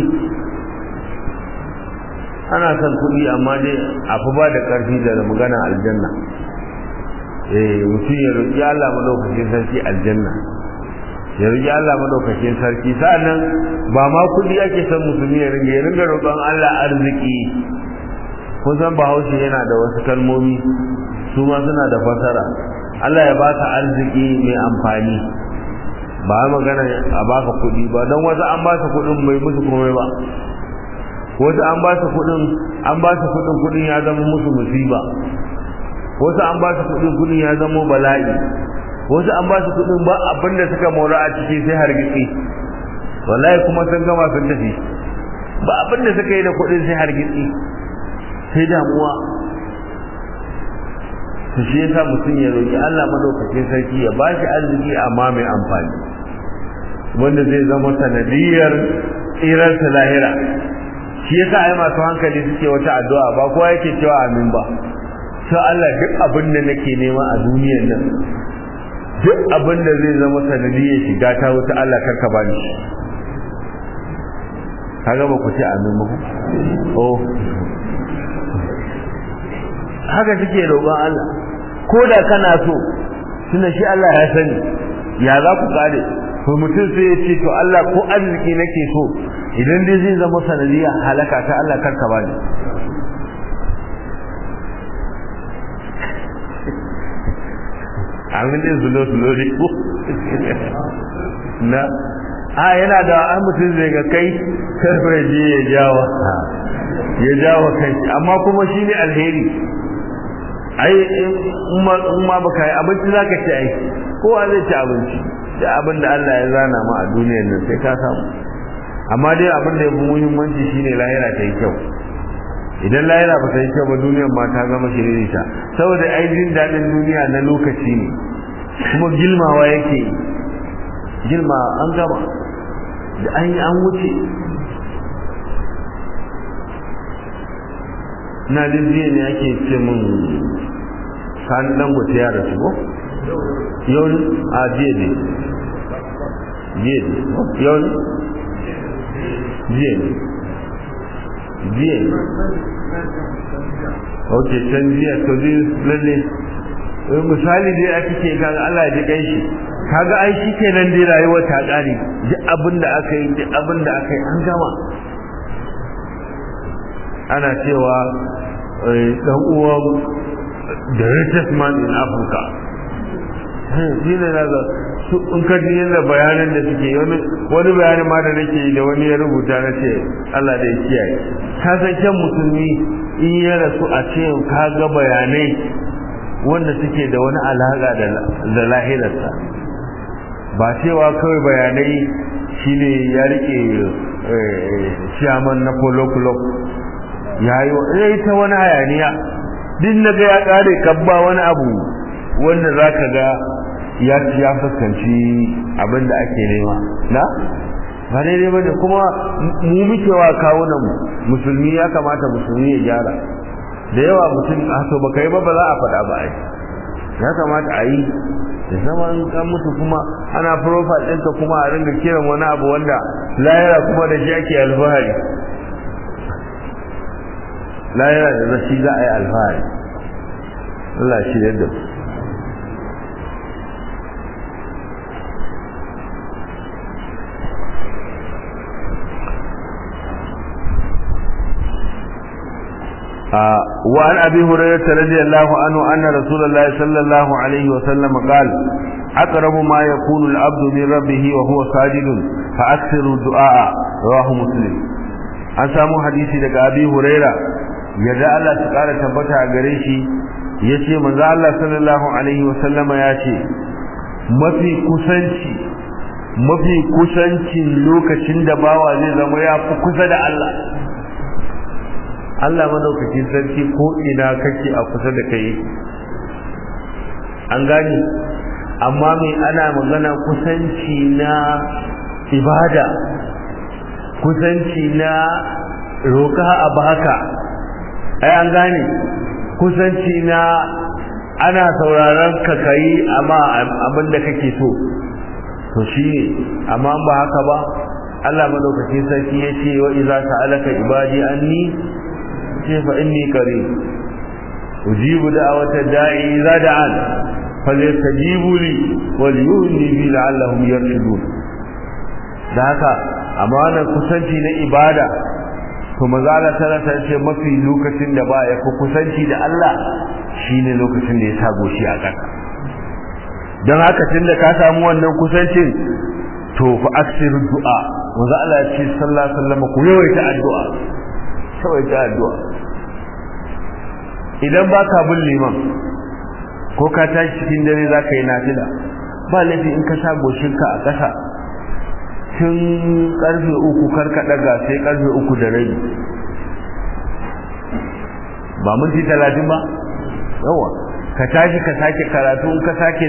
ana son kudi amma dai a fi ba da ƙarfi da magana aljanna eh mutum ya roƙi Allah madaukakin sarki aljanna ya roƙi Allah madaukakin sarki sa'annan ba ma kudi ake son musulmi ya ringa ya ringa roƙon Allah arziki kun san bahaushe yana da wasu kalmomi su ma suna da fasara Allah ya baka arziki mai amfani ba magana a baka kudi ba don wasu an ba su kudin mai musu komai ba wasu an ba su kudin an ba su kudin kudin ya zama musu musiba wasu an ba su kudin kudin ya zama bala'i wasu an ba su kudin ba abin da suka mora a ciki sai hargitsi wallahi kuma sun gama sun tafi ba abin da suka yi da kudin sai hargitsi sai damuwa to shi yasa mutum ya roki Allah madaukakin sarki ya ba shi arziki amma mai amfani wanda zai zama sanadiyar tsirar ta lahira shi yasa ai masu hankali suke wata addu'a ba kowa yake cewa amin ba sai Allah duk abin da nake nema a duniyar nan duk abin da zai zama sanadiyar shiga ta wuta Allah karka bani shi kaga ba ku ce amin ba oh haka suke roƙon Allah ko da kana so tunda shi Allah ya sani ya za ku kare to mutum sai ya ce to Allah ko arziki nake so idan dai zai zama sanadiya halaka ta Allah karka bani amin din zulo zulo ne ko na a yana da an mutum zai ga kai karfe je ya jawa ya jawa kai amma kuma shi ne alheri ai in ma baka yi abinci za ka ci ai kowa zai ci abinci da abin da Allah ya zana ma a duniyar nan sai ka samu amma dai abin da ya fi muhimmanci shine lahira ta yi kyau idan lahira ba ta yi kyau ba duniyar ma ta zama shiririta saboda ai jin daɗin duniya na lokaci ne kuma gilmawa yake gilma an gama da an yi an wuce na jin jiya ne ake ce min sani dangote ya rasu ko yau a jiya ne jiya ne yau ne jiya ne jiya ne ok can jiya to zai lalle misali dai ake ke kaga Allah ya ji shi kaga ai shi kenan dai rayuwar ta kare duk abin da aka yi duk abin da aka yi an gama ana cewa dan uwan the richest man in Africa shi ne na su in ka ji yadda bayanan da suke wani wani bayanin ma da nake yi da wani ya rubuta na ce Allah da ya kiyaye ka san kyan musulmi in ya rasu a ce ka ga bayanai wanda suke da wani alaƙa da lahirarsa ba cewa kawai bayanai shine ya rike ciyaman na polo club ya yi ta wani hayaniya duk na ga ya ƙare kabba wani abu wanda za ka ga ya ya fuskanci abin da ake nema na ba daidai ba ne kuma mu muke wa kawunan musulmi ya kamata musulmi ya gyara da yawa mutum a to baka yi ba ba za a faɗa ba ai ya kamata a yi da zama in kan mutu kuma ana profile ɗinka kuma a ringa kiran wani abu wanda layara kuma da shi ake alfahari layara da zashi za a yi alfahari Allah shi yadda وعن أبي هريرة رضي الله عنه أن رسول الله صلى الله عليه وسلم قال أقرب ما يكون العبد من ربه وهو ساجد فأكثر الدعاء رواه مسلم an samu hadisi daga abi huraira yadda Allah ta kara tabbata a gare shi yace manzo Allah sallallahu alaihi wasallama yace mafi kusanci mafi kusancin lokacin da bawa zai zama ya fi kusa da Allah Allah madaukakin sarki ko ina kake a kusa da kai an gani amma me ana magana kusanci na ibada kusanci na roka a baka ai an gane kusanci na ana sauraron ka kai amma abin da kake so to shi amma ba haka ba Allah madaukakin sarki ya ce wa iza ta'alaka ibadi anni ce fa inni qarib ujibu da'wata da'i idza da'an falyastajibu li wal yu'minu bi la'allahum yarshudun da haka amma wannan kusanci na ibada to mazala tana ce mafi lokacin da ba ya fi kusanci da Allah shine lokacin da ya sa goshi a ƙasa don haka tun da ka samu wannan kusancin to fa aksiru du'a manzo Allah ya ce sallallahu alaihi wasallam ku yawaita addu'a yawaita addu'a idan ba ka bin liman ko ka tashi cikin dare za ka yi nafila ba laifi in ka sa goshinka a ƙasa tun karfe uku karka daga sai karfe uku da rabi ba minti talatin ba yawa ka tashi ka sake karatu in ka sake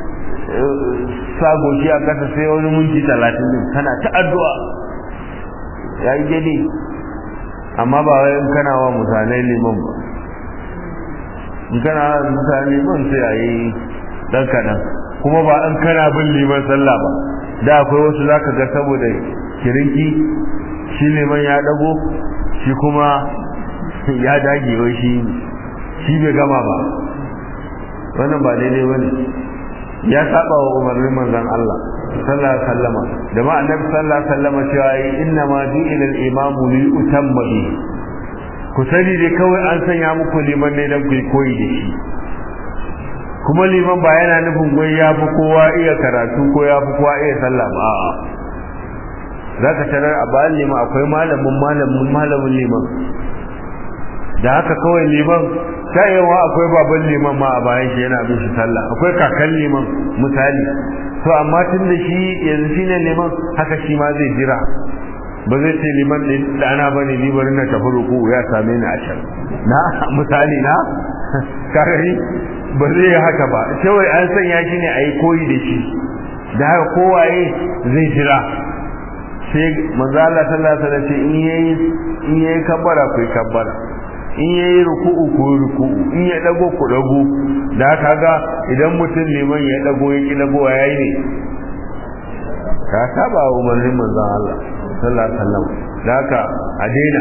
sagoshi a kasa sai wani minti talatin din kana ta addu'a ya yi gani amma ba wai in kana wa mutane liman ba in kana wa mutane liman sai a yi dan kaɗan kuma ba in kana bin liman sallah ba da akwai wasu zaka ga saboda kirinki shi liman ya dago shi kuma ya dage wai shi shi bai gama ba wannan ba daidai bane ya saba wa umarnin manzon Allah sallallahu alaihi wasallama da ma annabi sallallahu alaihi wasallama cewa inna ma ju'ila al-imamu li utamma bi ku sani dai kawai an sanya muku liman ne dan ku koyi da shi kuma liman ba yana nufin gwai ya fi kowa iya karatu ko ya fi kowa iya sallah ba a'a za ka tarar a bayan liman akwai malamin malamin malamin liman da haka kawai liman ta yawa akwai baban liman ma a bayan shi yana bin shi sallah akwai kakan liman misali to amma tun da shi yanzu shi ne liman haka shi ma zai jira ba zai ce liman ɗin ɗana ba ne ni bari na tafi ruku ya same ni a can na misali na kagari ba zai yi haka ba kawai an sanya shi ne a yi koyi da shi da haka kowaye zai jira sai manzo Allah sallallahu alaihi wasallam ce in yayi in yayi kabbara ku kabbara in yayi ruku'u ku ruku'u in ya dago ku dago da haka ga idan mutum liman ya dago ya ki dago yayi ne ka saba umarnin manzo Allah sallallahu alaihi wasallam da haka a daina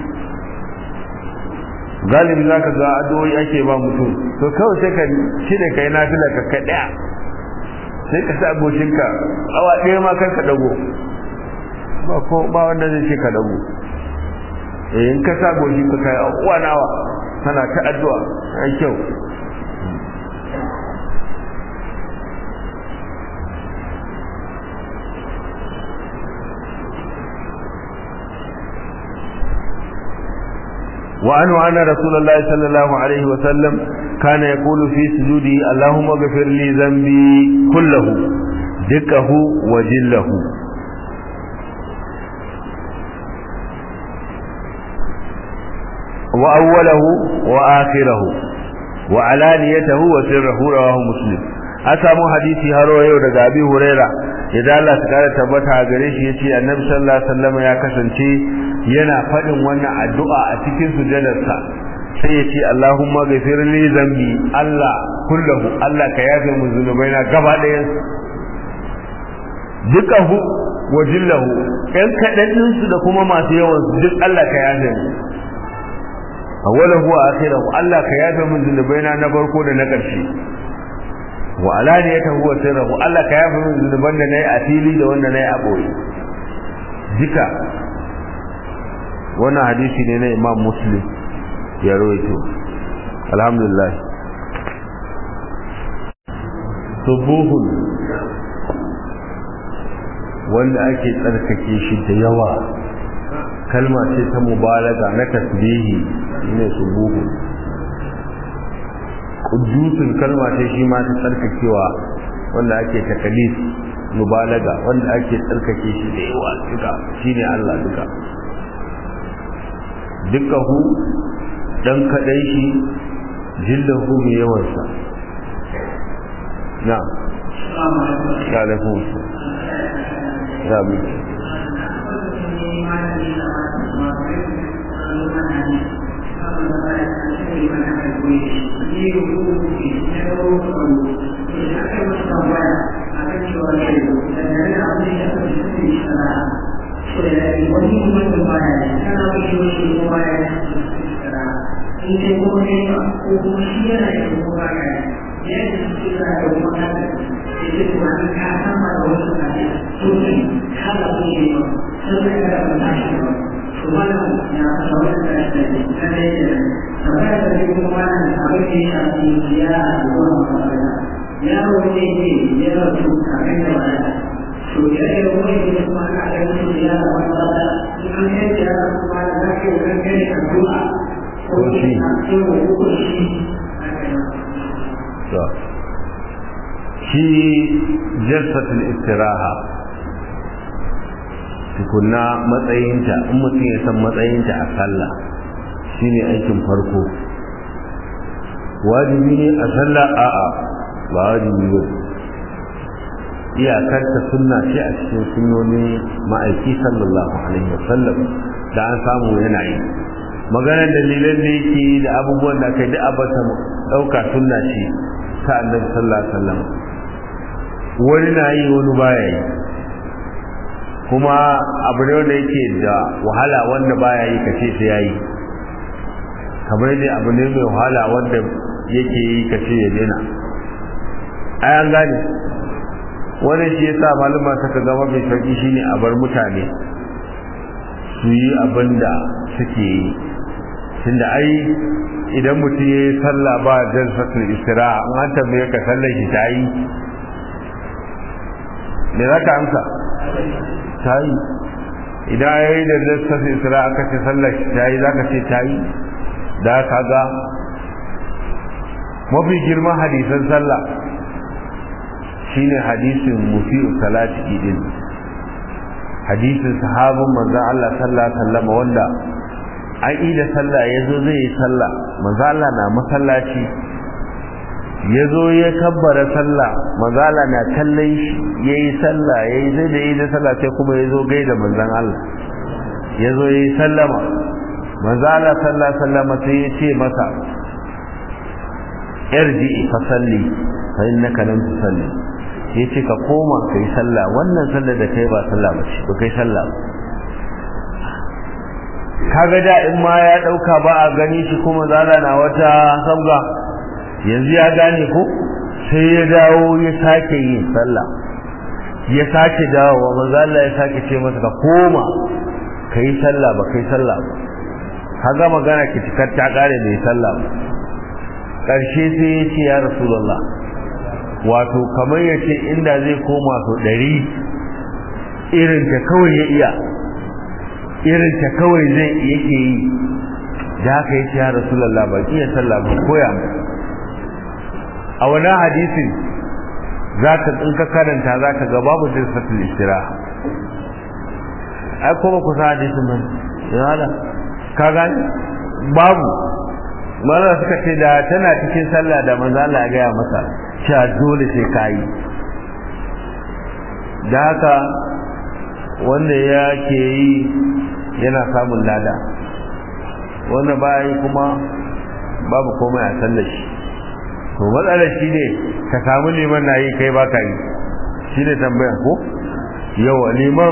galibi za ka ga addu'o'i ake ba mutum to kawai sai ka shine kai na fila ka ka daya sai ka sa goshinka awa ɗaya ma kar ka dago ba ko ba wanda zai ce ka dago eh in ka sa goshi ka kai uwa nawa tana ta addu'a ai kyau وعنه أن رسول الله صلى الله عليه وسلم كان يقول في سجوده اللهم اغفر لي ذنبي كله دكه وجله وأوله وآخره وعلانيته وسره رواه مسلم أسامو حديثي هرو يو daga Abi Huraira idan Allah ta kare tabbata a gare shi yace Annabi sallallahu alaihi wasallam ya kasance yana faɗin wannan addu'a a cikin sujadarsa sai ya ce Allahumma ghafir li zambi Allah kullahu Allah ka yafe min zunubaina gaba ɗayan dukahu wa jillahu ɗan kaɗan su da kuma masu yawan su duk Allah ka yafe mu awwalahu wa akhirahu Allah ka yafe min zunubaina na farko da na ƙarshe wa alaniyatahu wa sirruhu Allah ka yafe min zunuban da nayi a fili da wanda nayi a boye duka wannan hadisi ne na imam muslim ya rawaito alhamdulillah subuhun wanda ake tsarkake shi da yawa kalma ce ta mubalaga na tasbihi ne subuhun kudusin kalma ce shi ma ta tsarkakewa wanda ake takalis mubalaga wanda ake tsarkake shi da yawa duka shine Allah duka dukahu dan kadai shi jillahu mai yawansa na ya lafu ya bi yaro ne ne ya rasu kafin da wani to ya yi wani da kuma ana da mutum ya da wani bada in an yi ya da kuma da za ka yi kan gani a du'a ko shi a cikin ko shi shi jalsatul istiraha tukunna matsayinta in mutum ya san matsayinta a sallah shine aikin farko wajibi ne a sallah a'a ba wajibi ba iyakar ta sunna ce a cikin sunnonin ma'aiki sallallahu alaihi wasallam da an samu yana yi maganar dalilan da yake da abubuwan da kai da abata dauka sunna ce ta annabi sallallahu alaihi wasallam wani na yi wani baya yi kuma abu ne wanda yake da wahala wanda baya yi kace sai yayi kamar dai abu ne mai wahala wanda yake yi kace ya daina ai an gane wannan shi yasa malama suka zama mai sauki shine a bar mutane su yi abin da suke yi tunda ai idan mutum ya yi sallah ba jalsatul istiraha an an tambaye ka sallar shi ta yi me za ka amsa ta yi idan ya yi da jalsatul istiraha aka ce sallar shi ta yi za ka ce ta yi da ka ga mafi girman hadisan sallah shine hadisin mufi'u salati idin hadisin sahabin manzon Allah sallallahu alaihi wasallam wanda an yi da sallah yazo zai yi sallah manzon Allah na masallaci yazo ya kabbara sallah manzon Allah na kallon shi yayi sallah yayi zai da yi da sallah sai kuma yazo gaida manzon Allah yazo yayi sallama manzon Allah sallallahu alaihi wasallam sai ya ce masa irji fa salli fa innaka lam tusalli yace ka koma kai sallah wannan sallar da kai ba sallah ba ce ba kai sallah kaga da in ma ya dauka ba a gani shi kuma zala na wata sabga yanzu ya gane ko sai ya dawo ya sake yin sallah ya sake dawo manzo Allah ya sake ce masa ka koma kai sallah ba kai sallah ba kaga magana ki tikar ta kare da sallah ba karshe sai ya ce ya rasulullah wato kamar ya ce inda zai koma su ɗari irin ta kawai ya iya irin ta kawai zai yake yi da haka ya ce ya rasulallah ba iya sallah ba koya mu a wani hadisin za ka in ka karanta za ka ga babu jinsatul istira ai kuma kusa hadisin ban yana ka gani babu mana suka ce da tana cikin sallah da manzo Allah ya gaya masa cewa dole sai kayi da haka wanda ya ke yi yana samun lada wanda bayan kuma babu komai a sallar shi to matsalar shi ne ka samu liman na yi kai baka yi shi ne tambayan ko yawa liman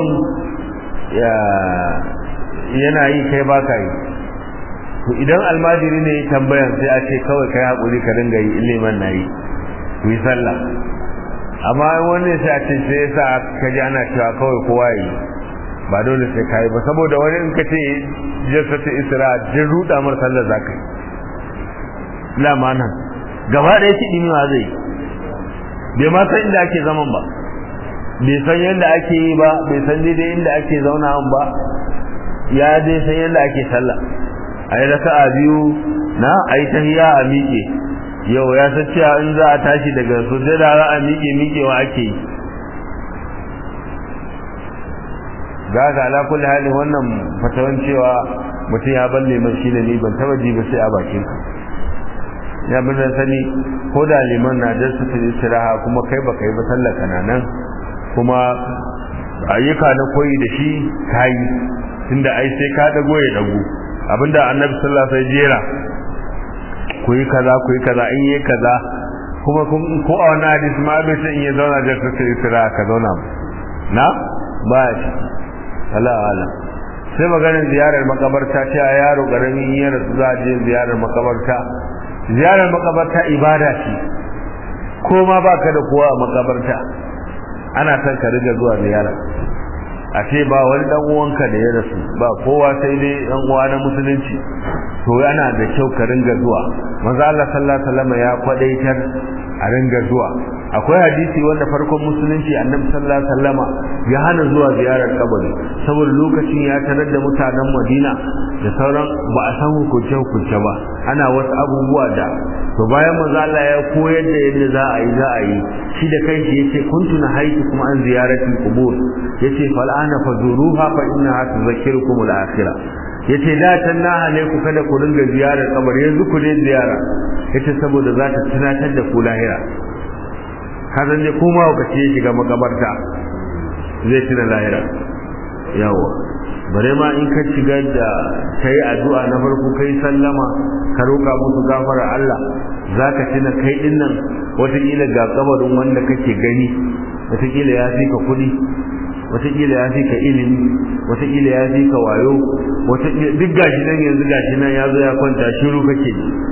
yana yi kai baka yi to idan almajiri ne tambayan sai a ce kawai kai haƙuri ka dinga yi liman na yi ku yi sallah amma wani sai a ce sai yasa ka ji ana cewa kawai kowa yi ba dole sai kai ba saboda wani in ka ce jasa ta isra jin ruda mar sallar zaka yi la nan gaba ɗaya shi ɗimi ma zai bai ma san inda ake zaman ba bai san yadda ake yi ba bai san daidai inda ake zauna ba ya dai san yadda ake sallah a yi raka'a biyu na a yi tahiya a miƙe yau ya san cewa in za a tashi daga sujjada za a miƙe miƙewa ake yi ga ga ala kulli hali wannan fatawan cewa mutum ya balle man shine ni ban taba ji ba sai a bakin ka ya bin sani ko da liman na da su istiraha kuma kai ba kai ba sallaka na nan kuma ayyuka na koyi da shi kai tunda ai sai ka dago ya dago abinda annabi sallallahu alaihi wasallam jera ku yi kaza ku yi kaza in yi kaza kuma ko a wani hadisi ma bai san in ya zauna da ka sai sira ka zauna na ba shi ala ala sai maganin ziyarar makabarta ce a yaro karamin yin rasu za a je ziyarar makabarta ziyarar makabarta ibada ce ko ma ba ka da kowa a makabarta ana son ka riga zuwa ziyara a ce ba wani dan uwanka da ya rasu ba kowa sai dai dan uwa na musulunci to yana da kyau ka ringa zuwa manzo Allah sallallahu alaihi wasallam ya kwadaitar a ringa zuwa akwai hadisi wanda farkon musulunci annabi sallallahu alaihi wasallama ya hana zuwa ziyarar kabari saboda lokacin ya tarar da mutanen Madina da sauran ba a san hukunce hukunce ba ana wasu abubuwa da to bayan manzo Allah ya koyar da yadda za a yi za a yi shi da kanshi yace kuntu na haiti kuma an ziyaratul qubur yace fal ana fazuruha fa innaha tudhakkirukum al-akhirah yace da tan na hale ku kada ku ringa ziyarar kabari yanzu ku je ziyara yace saboda za ta tunatar da ku lahira kazan ne kuma ku ce shiga makabarta zai tuna lahira yawa bare ma in ka shiga da kai addu'a na farko kai sallama ka roka musu gafara Allah zaka tuna kai din nan wataƙila ga kabarin wanda kake gani wataƙila ya fi ka kuɗi wataƙila ya fi ka ilimi wataƙila ya fi ka wayo duk gashi nan yanzu gashi nan ya zo ya kwanta shiru kake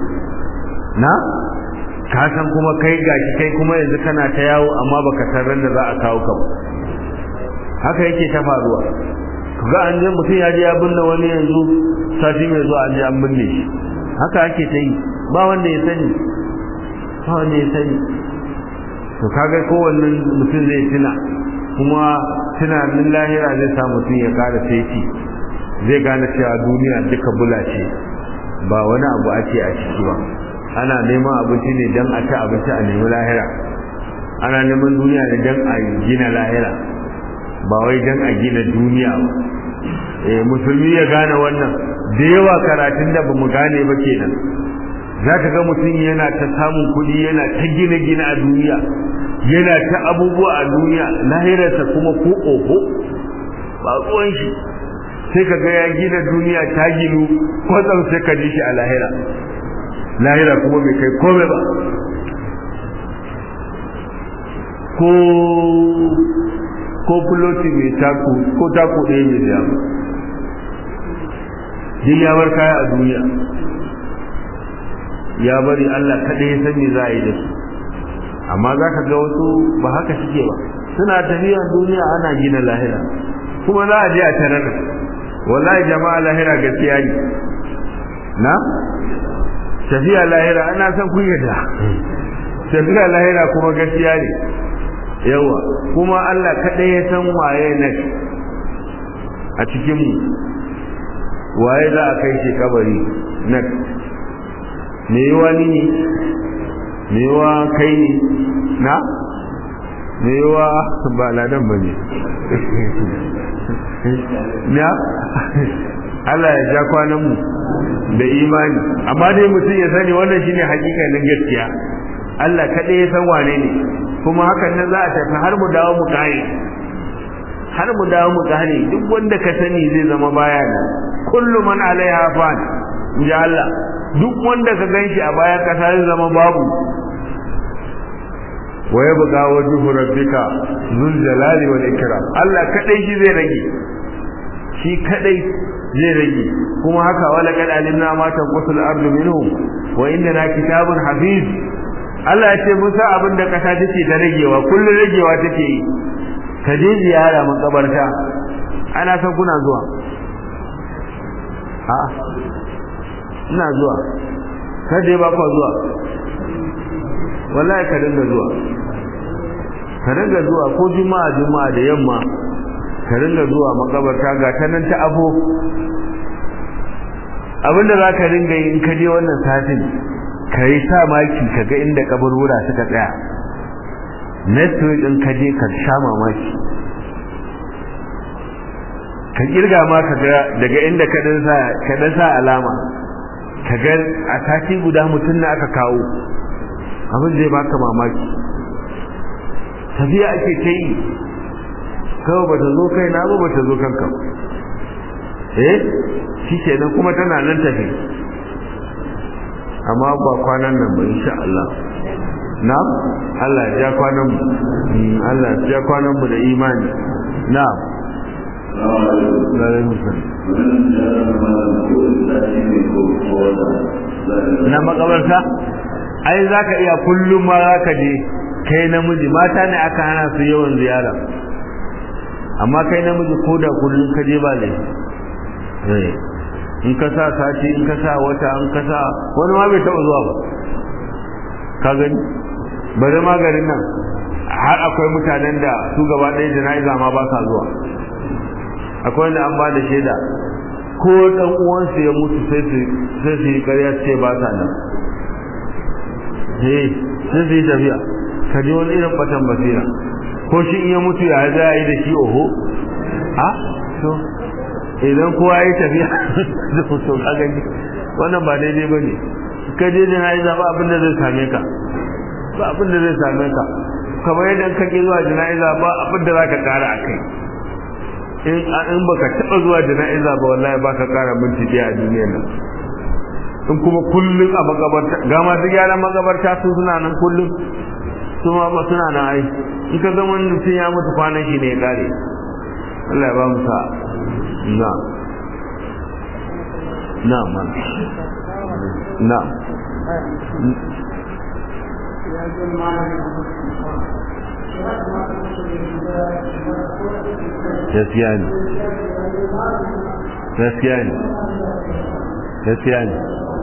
na ka san kuma kai gashi kai kuma yanzu kana ta yawo amma baka san ran da za a kawo ka haka yake ta faruwa ga an je mutum ya je ya binne wani yanzu sati mai zuwa an je an binne shi haka ake ta yi ba wanda ya sani ba wanda ya sani to kaga kowanne mutum zai tuna kuma tunanin lahira zai sa mutum ya kara saiti zai gane cewa duniya duka bula ce ba wani abu ake a ciki ba ana neman abinci ne don a ci abinci a nemi lahira ana neman duniya ne dan a gina lahira ba wai dan a gina duniya ba eh musulmi ya gane wannan da yawa karatun da bamu gane ba kenan zaka ga mutum yana ta samun kuɗi yana ta gina gina a duniya yana ta abubuwa a duniya lahirarsa kuma ko oho ba ruwan shi sai ka ga ya gina duniya ta ginu kwatsam sai ka ji shi a lahira lahira kuma bai kai komai ba ko ko fuloti mai taku ko taku ɗaya mai da ba din ya bar kaya a duniya ya bari Allah kaɗai ya san me za a yi da su amma za ka ga wasu ba haka suke ba suna tafiya duniya ana gina lahira kuma za a je a tarar wallahi jama'a lahira gaskiya ne na tafiya lahira ana son kun yadda tafiya lahira kuma gaskiya ne yawa kuma Allah kaɗai ya san waye na a cikin mu waye za a kai shi kabari na me yiwa ni ne me yiwa kai ne na me yiwa ba ladan ba ne na Allah ya ja kwanan mu da imani amma dai mutum ya sani wannan shine hakikanin gaskiya Allah kaɗai ya san wane ne kuma hakan nan za a tafi har mu dawo mu kare har mu dawo mu kare duk wanda ka sani zai zama baya ne kullu man alaiha fan ya Allah duk wanda ka ganshi a bayan kasa zai zama babu wa yabqa wajhu rabbika zul jalali wal ikram Allah kadai shi zai rage shi kadai zai rage kuma haka wala kad alimna ma tanqusul ardu minhum wa inna kitabun hafiz Allah ya ce musa abin da kasa take ta ragewa kullun ragewa take yi ka je ziyara makabarta ana san kuna zuwa a ina zuwa ka je ba ka zuwa wallahi ka dinga zuwa ka dinga zuwa ko juma'a juma'a da yamma ka dinga zuwa makabarta ga ta nan ta afo abinda za ka dinga yi in ka je wannan satin ka yi sa maki ka ga inda kaburbura suka tsaya next week in ka je ka sha mamaki ka kirga ma ka ga daga inda ka dan sa ka dan sa alama ka ga a sati guda mutum na aka kawo abin zai baka mamaki tafiya ake ta yi kawai bata zo kai na ba bata zo kanka eh shi kenan kuma tana nan tafi amma ba kwanan nan ba insha Allah na Allah ya kwanan mu Allah ya kwanan mu da imani na na makabarta ai zaka iya kullum ma zaka je kai namiji mata ne aka hana su yawan ziyara amma kai namiji ko da kullum ka je ba ne in ka sa sati in ka sa wata in ka sa wani ma bai taɓa zuwa ba ka gani bari ma garin nan har akwai mutanen da su gaba ɗaya jana'iza ma ba sa zuwa akwai wanda an ba da shaida ko ɗan uwansu ya mutu sai su sai su yi ƙarya su ce ba sa nan eh sai su yi tafiya ka ji wani irin batan basira ko shi in ya mutu ya za a yi da shi oho a to idan kowa ya yi tafiya da fito ka gani wannan ba daidai ba ne ka je da na'iza ba abin da zai same ka ba abin da zai same ka kamar yadda ka ke zuwa jana'iza ba abin da za ka kara a kai in in baka taba zuwa jana'iza ba wallahi ba ka kara minti daya a duniyar nan in kuma kullum a magabarta ga masu gyaran magabarta su suna nan kullum su ma ba suna nan ai in ka zama mutum ya mutu kwanan shi ne ya kare Allah ya ba mu sa na na man na gaskiya ne gaskiya ne gaskiya ne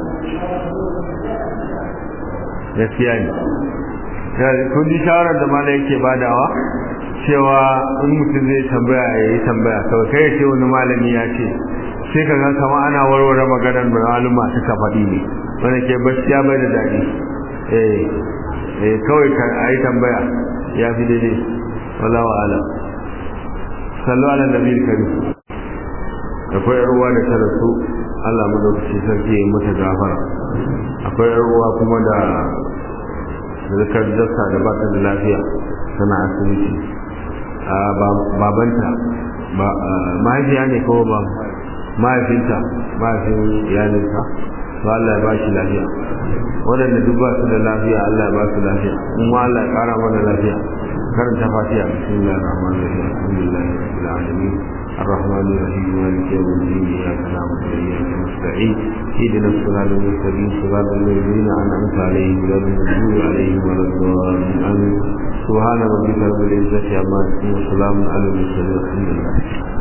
gaskiya ne kun ji shawarar da mala yake badawa cewa in mutum zai tambaya ya yi tambaya kawai kai ya ce wani malami ya ce sai ka gan kama ana warware maganar da maluma suka faɗi ne wanda ke gaskiya bai da daɗi eh eh kawai ka a yi tambaya ya fi daidai wallahu a'lam sallu ala nabi karim akwai yar uwa da ta rasu Allah madaukaci sarki ya mata gafara akwai yar uwa kuma da zakar jasta da ba ta da lafiya tana asibiti a babanta mahaifiya ne ko ba mahaifinta mahaifin iyalinsa to Allah ya ba shi lafiya waɗanda duk ba su da lafiya Allah ya ba su lafiya kuma Allah ya ƙara mana lafiya karanta fatiha bismillahir rahmanir rahim alhamdulillahi rabbil alamin الرحمن الرحيم مالك يوم الدين اياك نعبد واياك نستعين اهدنا الصراط المستقيم صراط الذين انعمت عليهم غير المغضوب عليهم ولا الضالين امين سبحان ربك رب العزه عما يصفون وسلام على المرسلين الحمد لله